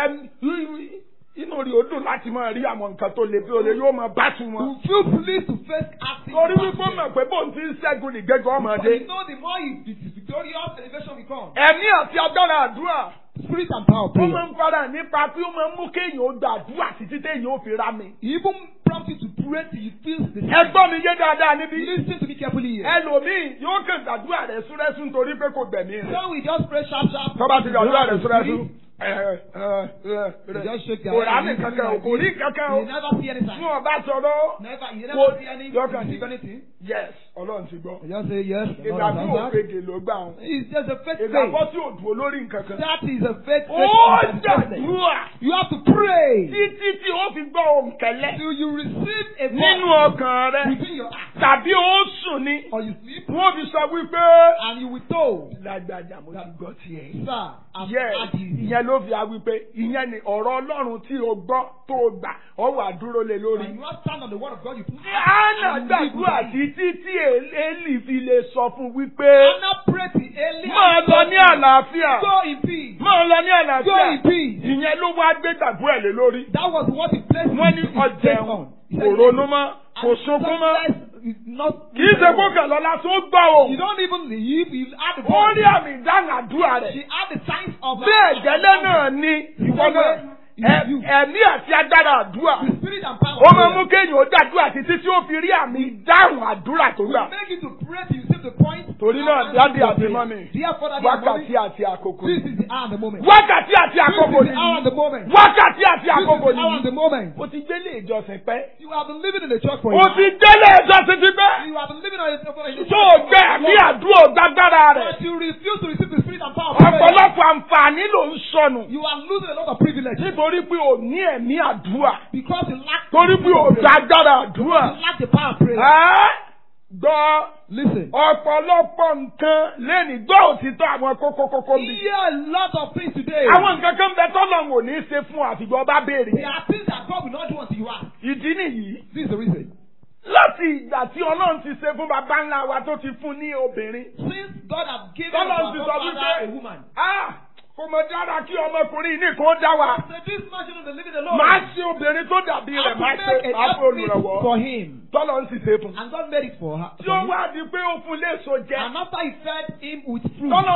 ẹm inú rí o dùn láti máa rí àwọn nǹkan tó le bí o lè yóò máa bá tu You wọn. feel pleased to face acting. torí wípé ó battle. mọ̀ pé bóun ti ń ṣẹ́gun nìgbẹ́jọ́ But ọmọdé. you know the more you is victorious, elevation will come. ẹ̀mí àti agbára àdúrà Spirit and power of ó máa prayer. ń fara nípa pé ó máa ń mú kéèyàn ó gba àdúrà títí téèyàn ó fi rá mi. Even prompt you to pray till you feel the ẹ gbọ́ mi yé dáadáa níbí. Listen to me carefully here. ẹlòmíì yóò kàn gbàdúrà rẹ̀ súrẹ́sù nítorí pé kò gbẹ̀mí rẹ̀. So we just pray sharp, sharp. tọ́ba ti gbàdúrà rẹ̀ súrẹ́sù. You just shake your kò head. rà mí kankan o kò rí kankan o. You never see any sign. fún ọba sọ̀rọ̀. Never, you Kò- never see any, Yọkàn receive ní. anything. yes ọlọ́run ti gbọ́. You just say yes. the Lord ìgbà has tí answered. òfegè ló gbà wọn. It's just a fake faith. ìgbàgbọ́ tí ò dúró lórí nǹkan kan. That is a fake ó faith. dàdúrà You have to pray títí tí ó fi gbọ́ ohùn kẹlẹ́ till you receive a nínú voice ọkàn rẹ within your heart. tàbí ó sùn ni Or you sleep wọ́n fi sọ wípé and you will told, lágbájá mo ti gbọ́ tiẹ̀. Sir, I've Yes, had you. ìyẹn ló fi wá wípé ìyẹn ni ọ̀rọ̀ Ọlọ́run tí o gbọ́ tó o gbà ọ wà dúró lé lórí. When you are stand on the word of God, you put Anna and you live gbàdúrà with it. títí tí Eli fi lè sọ fún wípé Anna prayed to Eli. máa and lọ told ní him, àlàáfíà Go in peace. máa lọ ní Go àlàáfíà in peace. ìyẹn ló wá gbé gbàgbọ́ ẹ̀ lé lórí. That was what he placed Wọ́n ní his ọjà faith ẹ̀wọ̀n on. He kò said, ronú mọ́ kò And sunkún mọ́ success is not. kì í ṣe kó kàn lọ́la tó gbọ́ o. You don't even leave. You add the Ó rí voice. àmì ìdáhùn àdúrà She rẹ̀. had the signs of. Bẹ́ẹ̀ gẹ́lẹ́ náà ni ìwọ náà ẹ- ẹ̀mí àti agbára àdúrà. The spirit and power. Ó of máa prayer mú kéèyàn ó dàdúrà títí tí ó fi rí àmì ìdáhùn àdúrà tó gbà. will make you to pray till you see the point. Torí náà, and daddy answer àti your mommy, prayer. Dear father, dear Wákàtí mommy, àti àkókò. this is the hour and the moment. Wákàtí àti This àkókò is the hour and the nìyí. moment. Wákàtí àti This is àkókò the hour and nìyí. the moment. O ti gbélé ìjọsìn pẹ́. You have been living in the church for a O while. ti gbélé ìjọsìn ti pẹ́. You have been living on a, on a Tó o gbẹ ẹ̀mí àdúrà gbàgbára rẹ̀. But you refuse to receive the spirit and power of prayer. Ọ̀pọ̀lọpọ̀ àǹfààní ló ń sọnù. You are losing a lot of privilege Nítorí pé o ní ẹ̀mí àdúrà. because you lack Torí pé o gbàgbára àdúrà. you lack the power of prayer. Ẹ́ gbọ́ Listen. ọ̀pọ̀lọpọ̀ nǹkan lẹ́ni gbọ́ òtítọ́ àwọn kókókókó bí. Hear a lot of things today. Àwọn nǹkan kan bẹ tọ́lọ̀ wò ní í ṣe fún àfìgbọ́ bá béèrè. There are things that God will not do until you ask. Ìdí nìyí. This is the reason. Láti ìgbà tí Ọlọ́run ti ṣe fún bàbá ńlá wa tó ti fún ní obìnrin. Since God has given Tọ́lọ̀ our ti sọ forefather a wípé woman. ah kò mọ̀ dára kí ọmọkùnrin nìkan dá wa. So this man shouldn't be living alone. Máa ṣe obìnrin tó dàbí I rẹ̀ have máa to ṣe make a máa fún outfit olùrànwọ́. for him. Tọ́lọ̀ ń sì ṣe fún. And God made it for her. Tí ó wá di pé ó fún léso jẹ. And after he fed him with fruit. Tọ́lọ̀ ń pẹ́ bó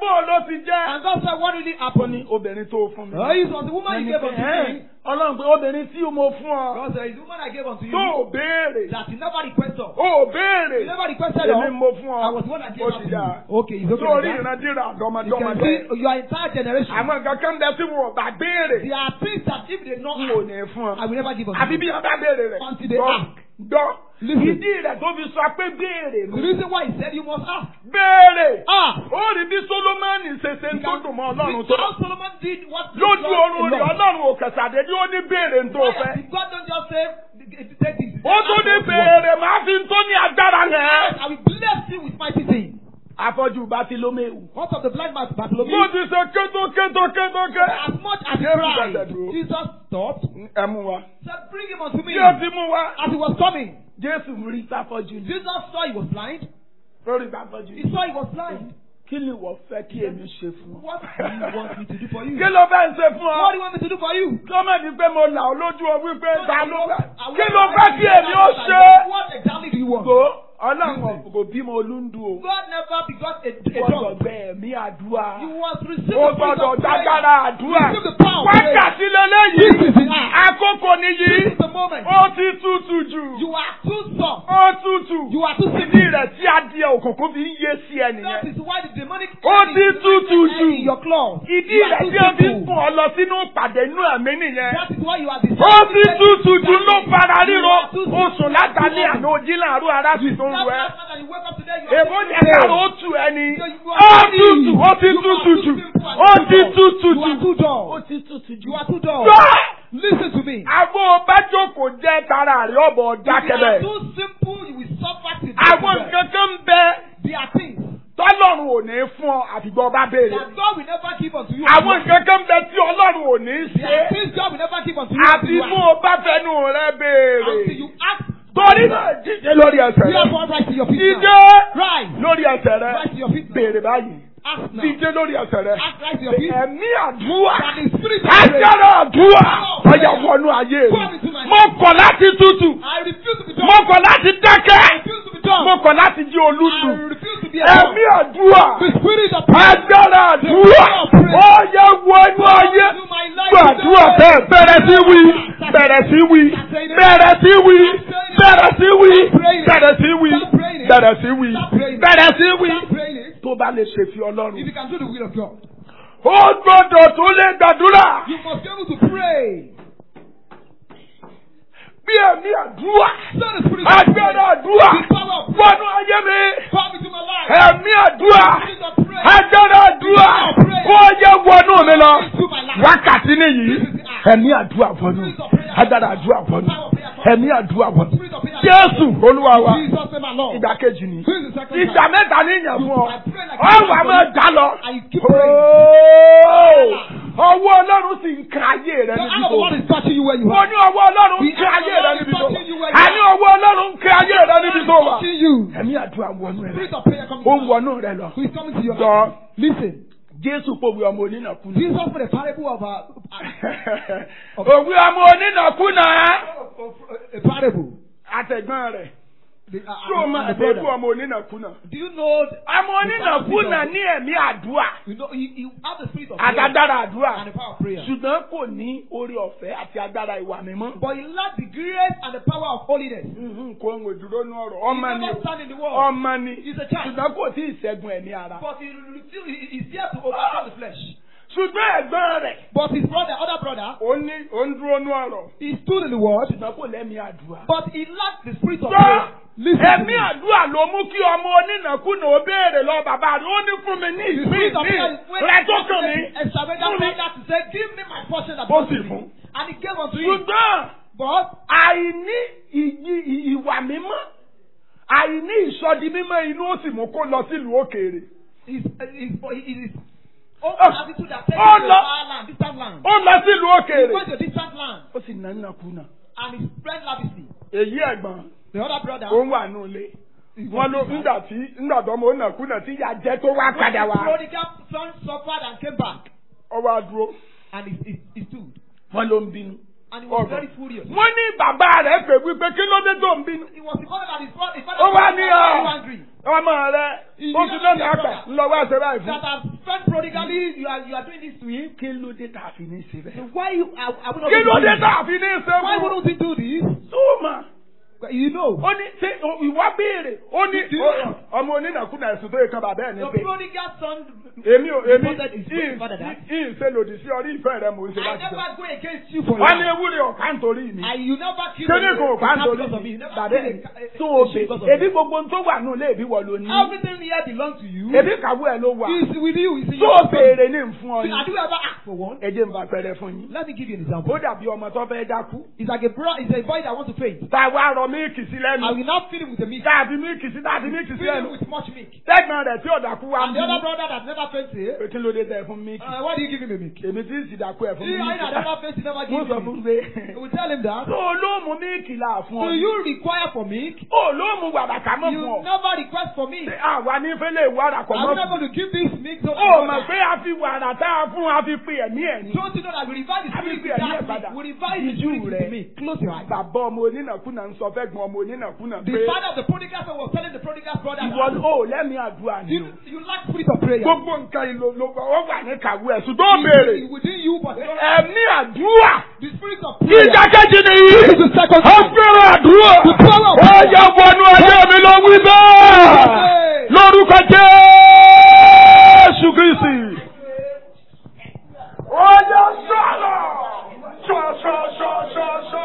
o ló ti jẹ́. And God said, what really ó happened? ní obìnrin tó fún mi. Oh, it was the woman you gave unto me. ọlọ́run pé obìnrin tí mo fún ọ. God said, it's the woman I gave unto you. tó o béèrè. That you never requested. o ò béèrè. You never requested èmi of. mo fún ọ. I was the one that gave ó unto ti you. dà. Okay, it's okay. sórí like that. ìrandíra You can àdọ́mọdọ́mọdé. see your entire generation. àwọn nǹkan kan bẹ tí wọn ò bá béèrè. There are things that if they not n ò ask, ní fún ọ. I will never give unto àbí you. bí wọn bá béèrè rẹ̀. Until they Gbọ́, ask. gbọ́. Listen. ìdí rẹ̀ tó fi sọ pé béèrè The nù. reason why he said you must ask. béèrè. Ah! ó rí bí solomoni ṣe ṣe ń tó dùn mọ́ ọlọ́run See tó. how Solomon did what lójú God oorun rẹ̀ alone. ọlọ́run ò kẹsàdé ní ó ní béèrè ń tó Why fẹ́. did God don't just say, take this. ó tún ní béèrè máa fi ń tó ní agbára yẹn. I will bless you with mighty things. afọ́jú Bátílómẹ́ù. What of the blind man mo Bartholomew? ti ṣe kéto kéto kéto ké. As much as he Yes, cried, brother, bro. Jesus stopped, ẹ mú wa. said, Bring him unto me. bí o ti mú wa. As he was coming, Jésù rí sáfọ́jú ní. Jesus saw he was blind. lórí sáfọ́jú. He saw he was blind. kí ni wọ́n fẹ́ kí èmi ṣe fún ọ. What do you want me to do for you? kí ló fẹ́ ń ṣe fún What do ọ. you want me to do for you? gọ́mẹ̀ntì pé mo là ọ́ lójú ọ wípé ta ló fẹ́. I kí want ló to fẹ́ ask kí you èmi ó that, ṣe. like, What exactly do you want? Gbó ọlọ́run kò bímọ olúndú o. God never begot a, a gbọ́dọ̀ dog. bẹ ẹ̀mí àdúrà. You must receive o the spirit gbọ́dọ̀ of prayer. dágbára àdúrà. Receive the power of prayer. wákàtí This lélẹ́yìí. is the hour. àkókò This nìyí. is the moment. ó ti tútù jù. You are too soft. ó tútù. You are too ìdí simple. rẹ̀ tí adìẹ òkùnkùn fi ń yé sí ẹ That nìyẹn. is why the demonic Ó ti tútù jù. in your claws. ìdí You are rẹ̀ too tí o fi ń simple. fún ọ lọ sínú ìpàdé inú ẹ̀mí nìyẹn. That is why you are the ó ti tútù jù ló fara ríro. oṣù látàlí àná ojí láàárọ̀ ara sì tó ń That rẹ. last night that you wake up today, you are Èbó taking jẹ́ kàró ó tù ẹni. Ó tutù, ó ti tutù jù. Ó ti tutù You are jù. too dull. Ó ti tutù jù. You are too dull. Gbọ́! Listen to me. Àgbo bájókòó jẹ́ tara rẹ̀ ọ̀bọ̀ If you are dákẹ́bẹ̀. too simple, you will suffer till Àwọn death. nǹkan kan ń bẹ There are things tọ́lọ́run ò ní fún ọ àfìgbọ́ bá béèrè. that God will never give unto you. Àwọn nǹkan kan ń bẹ tí ọlọ́run ò ní There are ṣe. things God will never give unto you. Àti until you mú ask. o bá fẹnu rẹ Until béèrè. you ask. Torí náà jíjẹ lórí ẹsẹ̀ You have rẹ. one right to your feet. Jíjẹ now. Rise. lórí ẹsẹ̀ rẹ. Rise to your feet. now. Béèrè báyìí. Ask now. Jíjẹ lórí ẹsẹ̀ rẹ. Ask right to your feet. Ẹ̀mí àdúrà. That the spirit of prayer. Agbára àdúrà. Ọjà wọnú ayé Come mi. into my Mo kọ̀ láti tútù. I refuse to be Mo dumb. kọ̀ láti I dákẹ́. refuse to be dumb. Mo kọ̀ láti jí I olúdù. refuse to be a dumb. Ẹ̀mí àdúrà. The spirit of prayer. Agbára àdúrà. Ọjà wọnú ayé. To my life Gbàdúrà today. bẹ́ẹ̀ bẹ̀rẹ̀ sí wí. Bẹ̀rẹ̀ sí wí. Bẹ̀rẹ̀ sí wí. Bẹ̀rẹ̀ sí wí. Bẹ̀rẹ̀ sí wí. Bẹ̀rẹ̀ sí wí. Bẹ̀rẹ̀ sí wí. Start praying it. Tó bá lè ṣe fi Ọlọ́run. If you can do the will of God, Ó gbọ́dọ̀ tó lè gbàdúrà. you must be able to pray. Bí ẹ̀mí àdúrà. Send the spirit of Agbára prayer. àdúrà. The power of prayer. Wọnú ayé mi. Come into my life. Ẹ̀mí àdúrà. Spirit of prayer. Agbára àdúrà. Ó yẹ wọnú mi lọ. Into my life. Wákàtí nìyí. Ẹ̀mí àdúrà wọnú. Agbára àdúrà wọnú. Ẹ̀mí àdúrà wọnú. Spirit of prayer. Jésù Olúwa wa. Jesus name alone. Ìgbà kejì ni. This is the second Ìgbà time. mẹ́ta ní ìyàn fún ọ. I pray like Ọ̀wà máa dá lọ. And you keep praying. Ooo! Ọwọ́ Ọlọ́run sì ń kan ayé rẹ The níbi hand of tó. the Lord is touching you where you Mo are. ní ọwọ́ Ọlọ́run ń kan ayé rẹ níbi tó. Àní ọwọ́ Ọlọ́run ń kan ayé rẹ níbi tó wà. Touching you. Ẹ̀mí àdúrà wọnú rẹ. Spirit of prayer coming Ó to ń you. wọnú rẹ lọ. Who is coming to your Jọ life? Listen. Jésù pòwe ọmọ onínàkúnà. Jesus for the parable of a, Òwe ọmọ onínàkúnà. of a parable. Àtẹ̀gbọ́n rẹ̀. The, uh, Ṣé o and- máa and the débú brother. ọmọ onínàkúnà? Do you know? Ọmọ onínàkúnà ní ẹ̀mí àdúrà. You know, you, you have the spirit of prayer Àtàdára àdúrà. and the power of prayer. Ṣùgbọ́n kò ní orí ọ̀fẹ́ àti agbára ìwà mímọ́. But you lack the grace and the power of holiness. Mhm, Kò ń wòdúró ní ọ̀rọ̀. He Ọmọ ni never o. stand in the world. Ọmọ ni. He's a child. Ṣùgbọ́n kò tí ì ṣẹ́gun ẹ̀mí ara. But he, still, he, he's there to overcome the flesh. Ṣùgbọ́n ẹ̀gbọ́n rẹ̀. But his brother, other brother, Ó ní ó ń dúró ní ọ̀rọ̀. he stood in the word, Ṣùgbọ́n kò lẹ́mí àdúrà. but he lacked the spirit of Gbọ́ prayer. Listen to ẹ̀mí me. àdúrà ló mú kí ọmọ onínàkúnà ó béèrè lọ bàbá rẹ̀ ó ní fún mi ní The ìpín spirit of ìpín prayer is when rẹ̀ tó kàn mí. Extravagant Fún mi. prayer to say, give me my portion that Ó belongs sì to me. fún. And he gave unto you. Ṣùgbọ́n But àìní ìyí- ì- ìwà mímọ́ àìní ìsọdi mímọ́ inú ó sì mú kó lọ sílùú òkèèrè. his, his, his, his own Oh. attitude that takes Oh, him to no. a far land, distant land. Ó lọ sílùú He òkèèrè. went to a distant land Ó sì nà nàkúnà. and he spread lavishly. Èyí ẹ̀gbọ́n The other brother, ó ń wà nù ilé. Wọ́n ló ńgbà tí ńgbà tó ọmọ onínàkúnà tí ìyá jẹ́ tó wá padà the wá. prodigal son suffered and came back. Ó wá dúró. And he, he, he stood. Wọ́n ló ń bínú. And he was Ọ̀gbọ́n. very furious. Wọ́n ní bàbá rẹ̀ pè wípé kí ló dé tó ń bínú. It was the father that his father, his father Ó wá was ní very ọ̀ angry. ọmọ rẹ̀ ó ti lọ́nà àgbà ńlọ wá ṣe báyìí That fún. has spent prodigally, you are you are doing this to him. kí ló dé tá a fi ní ṣe So bẹ́ẹ̀. why you are, are we not kí ló going to dé do tá this? a fi ní ṣe Why fún. wouldn't we do this? túmọ̀ You know. ó ní ṣé ìwà béèrè ó ní Do you- ó- ọmọ onínàkúnà ẹ̀sùn tó yẹ kan bàbá ẹ̀ ní The pé prodigal son. èmi ò èmi reported his ìyìn father that. ìyìn ṣe lòdì sí ọrí ìfẹ́ rẹ mò ń ṣe I láti sọ. never go against you for wọ́n ní life. ewúrẹ́ ọ̀ká nítorí mi. And you never kill kíni kò bá ń a torí because of me. mi You never bàbá kill ẹ̀ a- a- tó a o sheep bè because of ebi me. gbogbo tó wà nù lé ebi wọ̀ ló ní. Everything here belongs to you. ebi kàwé ẹ̀ ló wà. It's with you. It's in tó your o béèrè ní fún ọ See, ní. Have you ever asked for one? ẹ jẹ́ n bá pẹrẹ fún yín. Let me give you an example. ó dàbí ọmọ tó fẹ́ dákú. It's like a bro, it's a boy that wants to faint. tá a wá rọ mílìkì sí I lẹ́nu. will not feed him with the meat. tá a fi mílìkì sí tá a fi mílìkì sí Feed him lẹ́nu. with much milk. tẹ́gbọ̀n rẹ̀ tí ò dákú wá And ń the other bí. brother that never fainted, pé kí ló dé tẹ fún mílìkì. uh, why do you give him a milk? èmi tí ń sì dákú ẹ̀ fún See, I mílìkì. never fainted, never mo give sọ him fún milk. pé. We will tell him that. tó o ló mú mílìkì là fún ọ. Do you require for milk? o ló mú wàràkà mọ́ You fún ọ. never request for milk. Ṣé àwa ní fẹ́lẹ̀ wàrà kọ̀ I'm mọ́ not fún. going to give this milk to ó mọ̀ pé a fi wàrà tá a fún a fi pe ẹ̀mí ẹ̀ ní. Don't you know that we revive the spirit with Àbí that ẹ̀mí ẹ̀ padà. milk? We revive the Ìjú spirit with rẹ̀. the milk. Close your eyes. bàbá ọmọ onínàkúnà ń sọ fẹ́ gbọ́n ọmọ onínàkúnà The pé father of the prodigal son was telling the prodigal brother ìwọ that ò lẹ́mìí àdúrà ni you, o. you lack spirit of prayer. gbogbo nǹkan ìlò ló ó wà ní kàwé ẹ̀ ṣùgbọ́n ó béèrè It's within you, but ẹ̀mí àdúrà the spirit of prayer. ìdákẹ́jì nìyí It's the second ó time. fẹ́ràn àdúrà The power of ó yẹ wọnú ayé mi ló wí bẹ́ẹ̀ lórúkọ Jésù Kristi. ó yẹ sọ̀rọ̀ sọ sọ sọ sọ sọ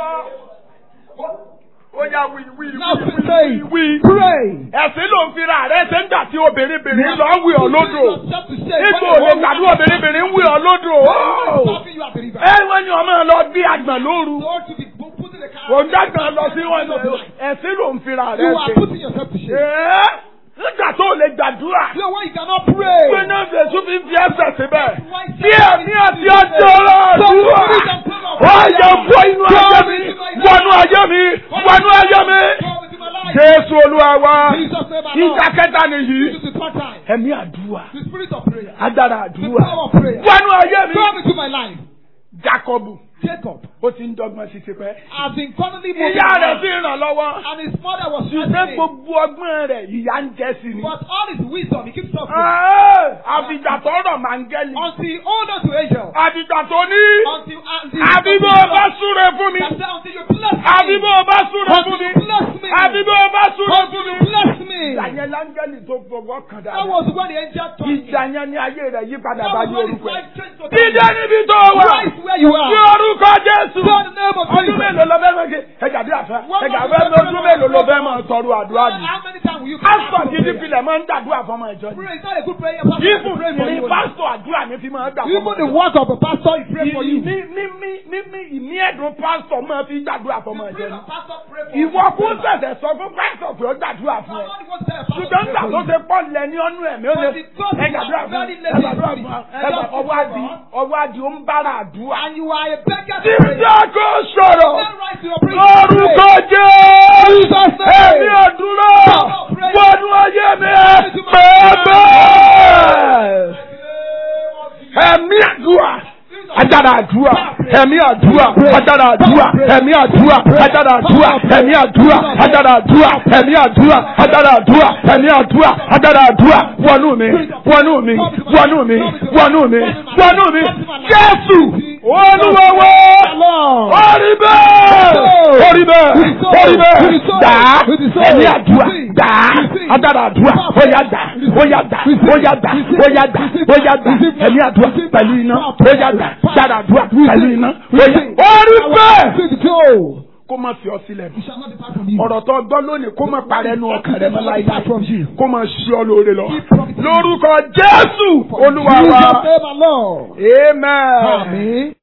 ó yà wí wí Now wí say, wí wí. pray. ẹ̀sìn ló ń fira rẹ̀ ṣe ń gbà tí obìnrin bìnrin lọ ń wí ọ lódò. Yourself to say, Ipò when òde the tàbí woman- obìnrin bìnrin ń wí ọ lódò. Stopping you at the river. Ẹ wọ́n ní ọmọ lọ bí àgbọ̀n lóru. So to be put in the car. Kò ń dàgbọ̀n lọ sí wọn lọ. Ẹ̀sìn ló ń fira rẹ̀ You are ṣe. putting yourself to shame. Ẹ́ nígbà tó lè gbàdúrà. You know why you cannot pray? Pé náà Jésù fi ń fi ẹsẹ̀ síbẹ̀. Why Bí ẹ̀mí àti ọjọ́ ọlọ́ọ̀dúnwà. Ó yẹ wọ inú ayé mi. Wọnú ayé mi. Wọnú ayé mi. Come into my life. Jésù Olúwa wa. Jesus name Ìjà alone. kẹta nìyí. This is the third time. Ẹ̀mí àdúrà. The spirit of prayer. Agbára The àdúrà. power of prayer. Wọnú ayé mi. Come into my life. Jákọ́bù. Jacob Ó ti ń dọ́gbọ́n sí tipẹ́. has been constantly moving Ìyá rẹ̀ around, sì ràn lọ́wọ́. and his mother was Ṣùgbọ́n stressing him. gbogbo ọgbọ́n rẹ̀ ìyá ń jẹ́ sí ni. But all his wisdom, he keeps suffering. Ẹ́ẹ̀, Àfìgbà tó rọ̀ máńgẹ́lì. Until he hold on to angel. Àfìgbà tó ní. Until, until Àbí bó o bá súre fún mi. That said, until you bless me. Àbí bó o bá súre fún Until mi. you bless me. Àbí bó o bá súre Until fún you mi. bless me. Ìyàyẹn láńgẹ́lì tó fọwọ́ kàn That dáadáa. was when the angel told him. Ìjà yẹn ni ayé rẹ̀ yí padà That bá was yí when his orúkọ ẹ̀. life changed to Dídé níbi tó wà. Christ where you Ní are. orúkọ Jésù. Say the name of Ọdún Jesus. mélòó lọ fẹ́ mọ̀ kí ẹ̀jà bí àfẹ́ ẹ̀jà fẹ́ mọ̀ ọdún mélòó lọ fẹ́ mọ̀ tọrọ àdúrà yìí. How many times will you Pásítọ̀ pray? gidi filẹ̀ máa ń dàdúrà fọmọ ìjọ ni. Pray is not a good prayer. Pastor Ibù pray for ní you. pásítọ̀ àdúrà ní fi máa ń gbà fọmọ Even the ìjọ. work of a pastor, he pray for you. Ní ní ní ní ní ìní ẹ̀dùn pásítọ̀ máa fi gbàdúrà fọmọ ìjọ Pray ni. for pastor, pray for Ìwọ you. kún ṣẹ̀ṣẹ̀ sọ fún pásítọ̀ pé ó gbàdúrà fún ẹ. Somebody wants to tell a pastor, Ṣùgbọ́n pray nígbà for tó you. ṣe pọ̀ lẹ̀ ní ọnú ẹ̀mí ó lè But because ẹ you gbàdúrà are fún very ẹ lazy gbàdúrà spirit, fún ẹ and just ọwọ́ adi ọwọ́ adi ó ń bára àdúrà. And you are a beggar to Tí pray. ìjà kò sọ̀rọ̀. Then rise to your prayer. Lórúkọ Jésù. Jesus' name. Ẹ̀mí àdúrà. Wọnú ayé mi pẹ́ẹ́pẹ́. Ẹ̀mí àdúrà. Ajára àdúrà, ẹ̀mí àdúrà, ajára àdúrà, ẹ̀mí àdúrà, ajára àdúrà, ẹ̀mí àdúrà, ajára àdúrà, ẹ̀mí àdúrà, ajára àdúrà, ẹ̀mí àdúrà, ajára àdúrà, wọnú mi, wọnú mi, wọnú mi, wọnú mi, wọnú mi, Jésù, olúwawo, orí bẹ́ẹ̀, orí bẹ́ẹ̀, orí bẹ́ẹ̀, dàá, ẹ̀mí àdúrà, dàá, ajára àdúrà, ó yá dà, ó yá dà, ó yá dà, ó yá dà, ó yá dà, ẹ̀mí àdúrà pẹ̀lú iná, ó yá dà, dára àdúrà pẹ̀lú iná, ó yá, orí bẹ́ẹ̀ kó má fi ọ sílẹ̀ mọ́. You shall not depart from you. ọ̀rọ̀ tó gbọ́ lónìí kó má parẹ́ nu ọkàn rẹ mọ́ láyé Depart from you. kó má ṣí ọ lóore lọ. lórúkọ jésù olúwa wa Jesus name alone. amen. Amen.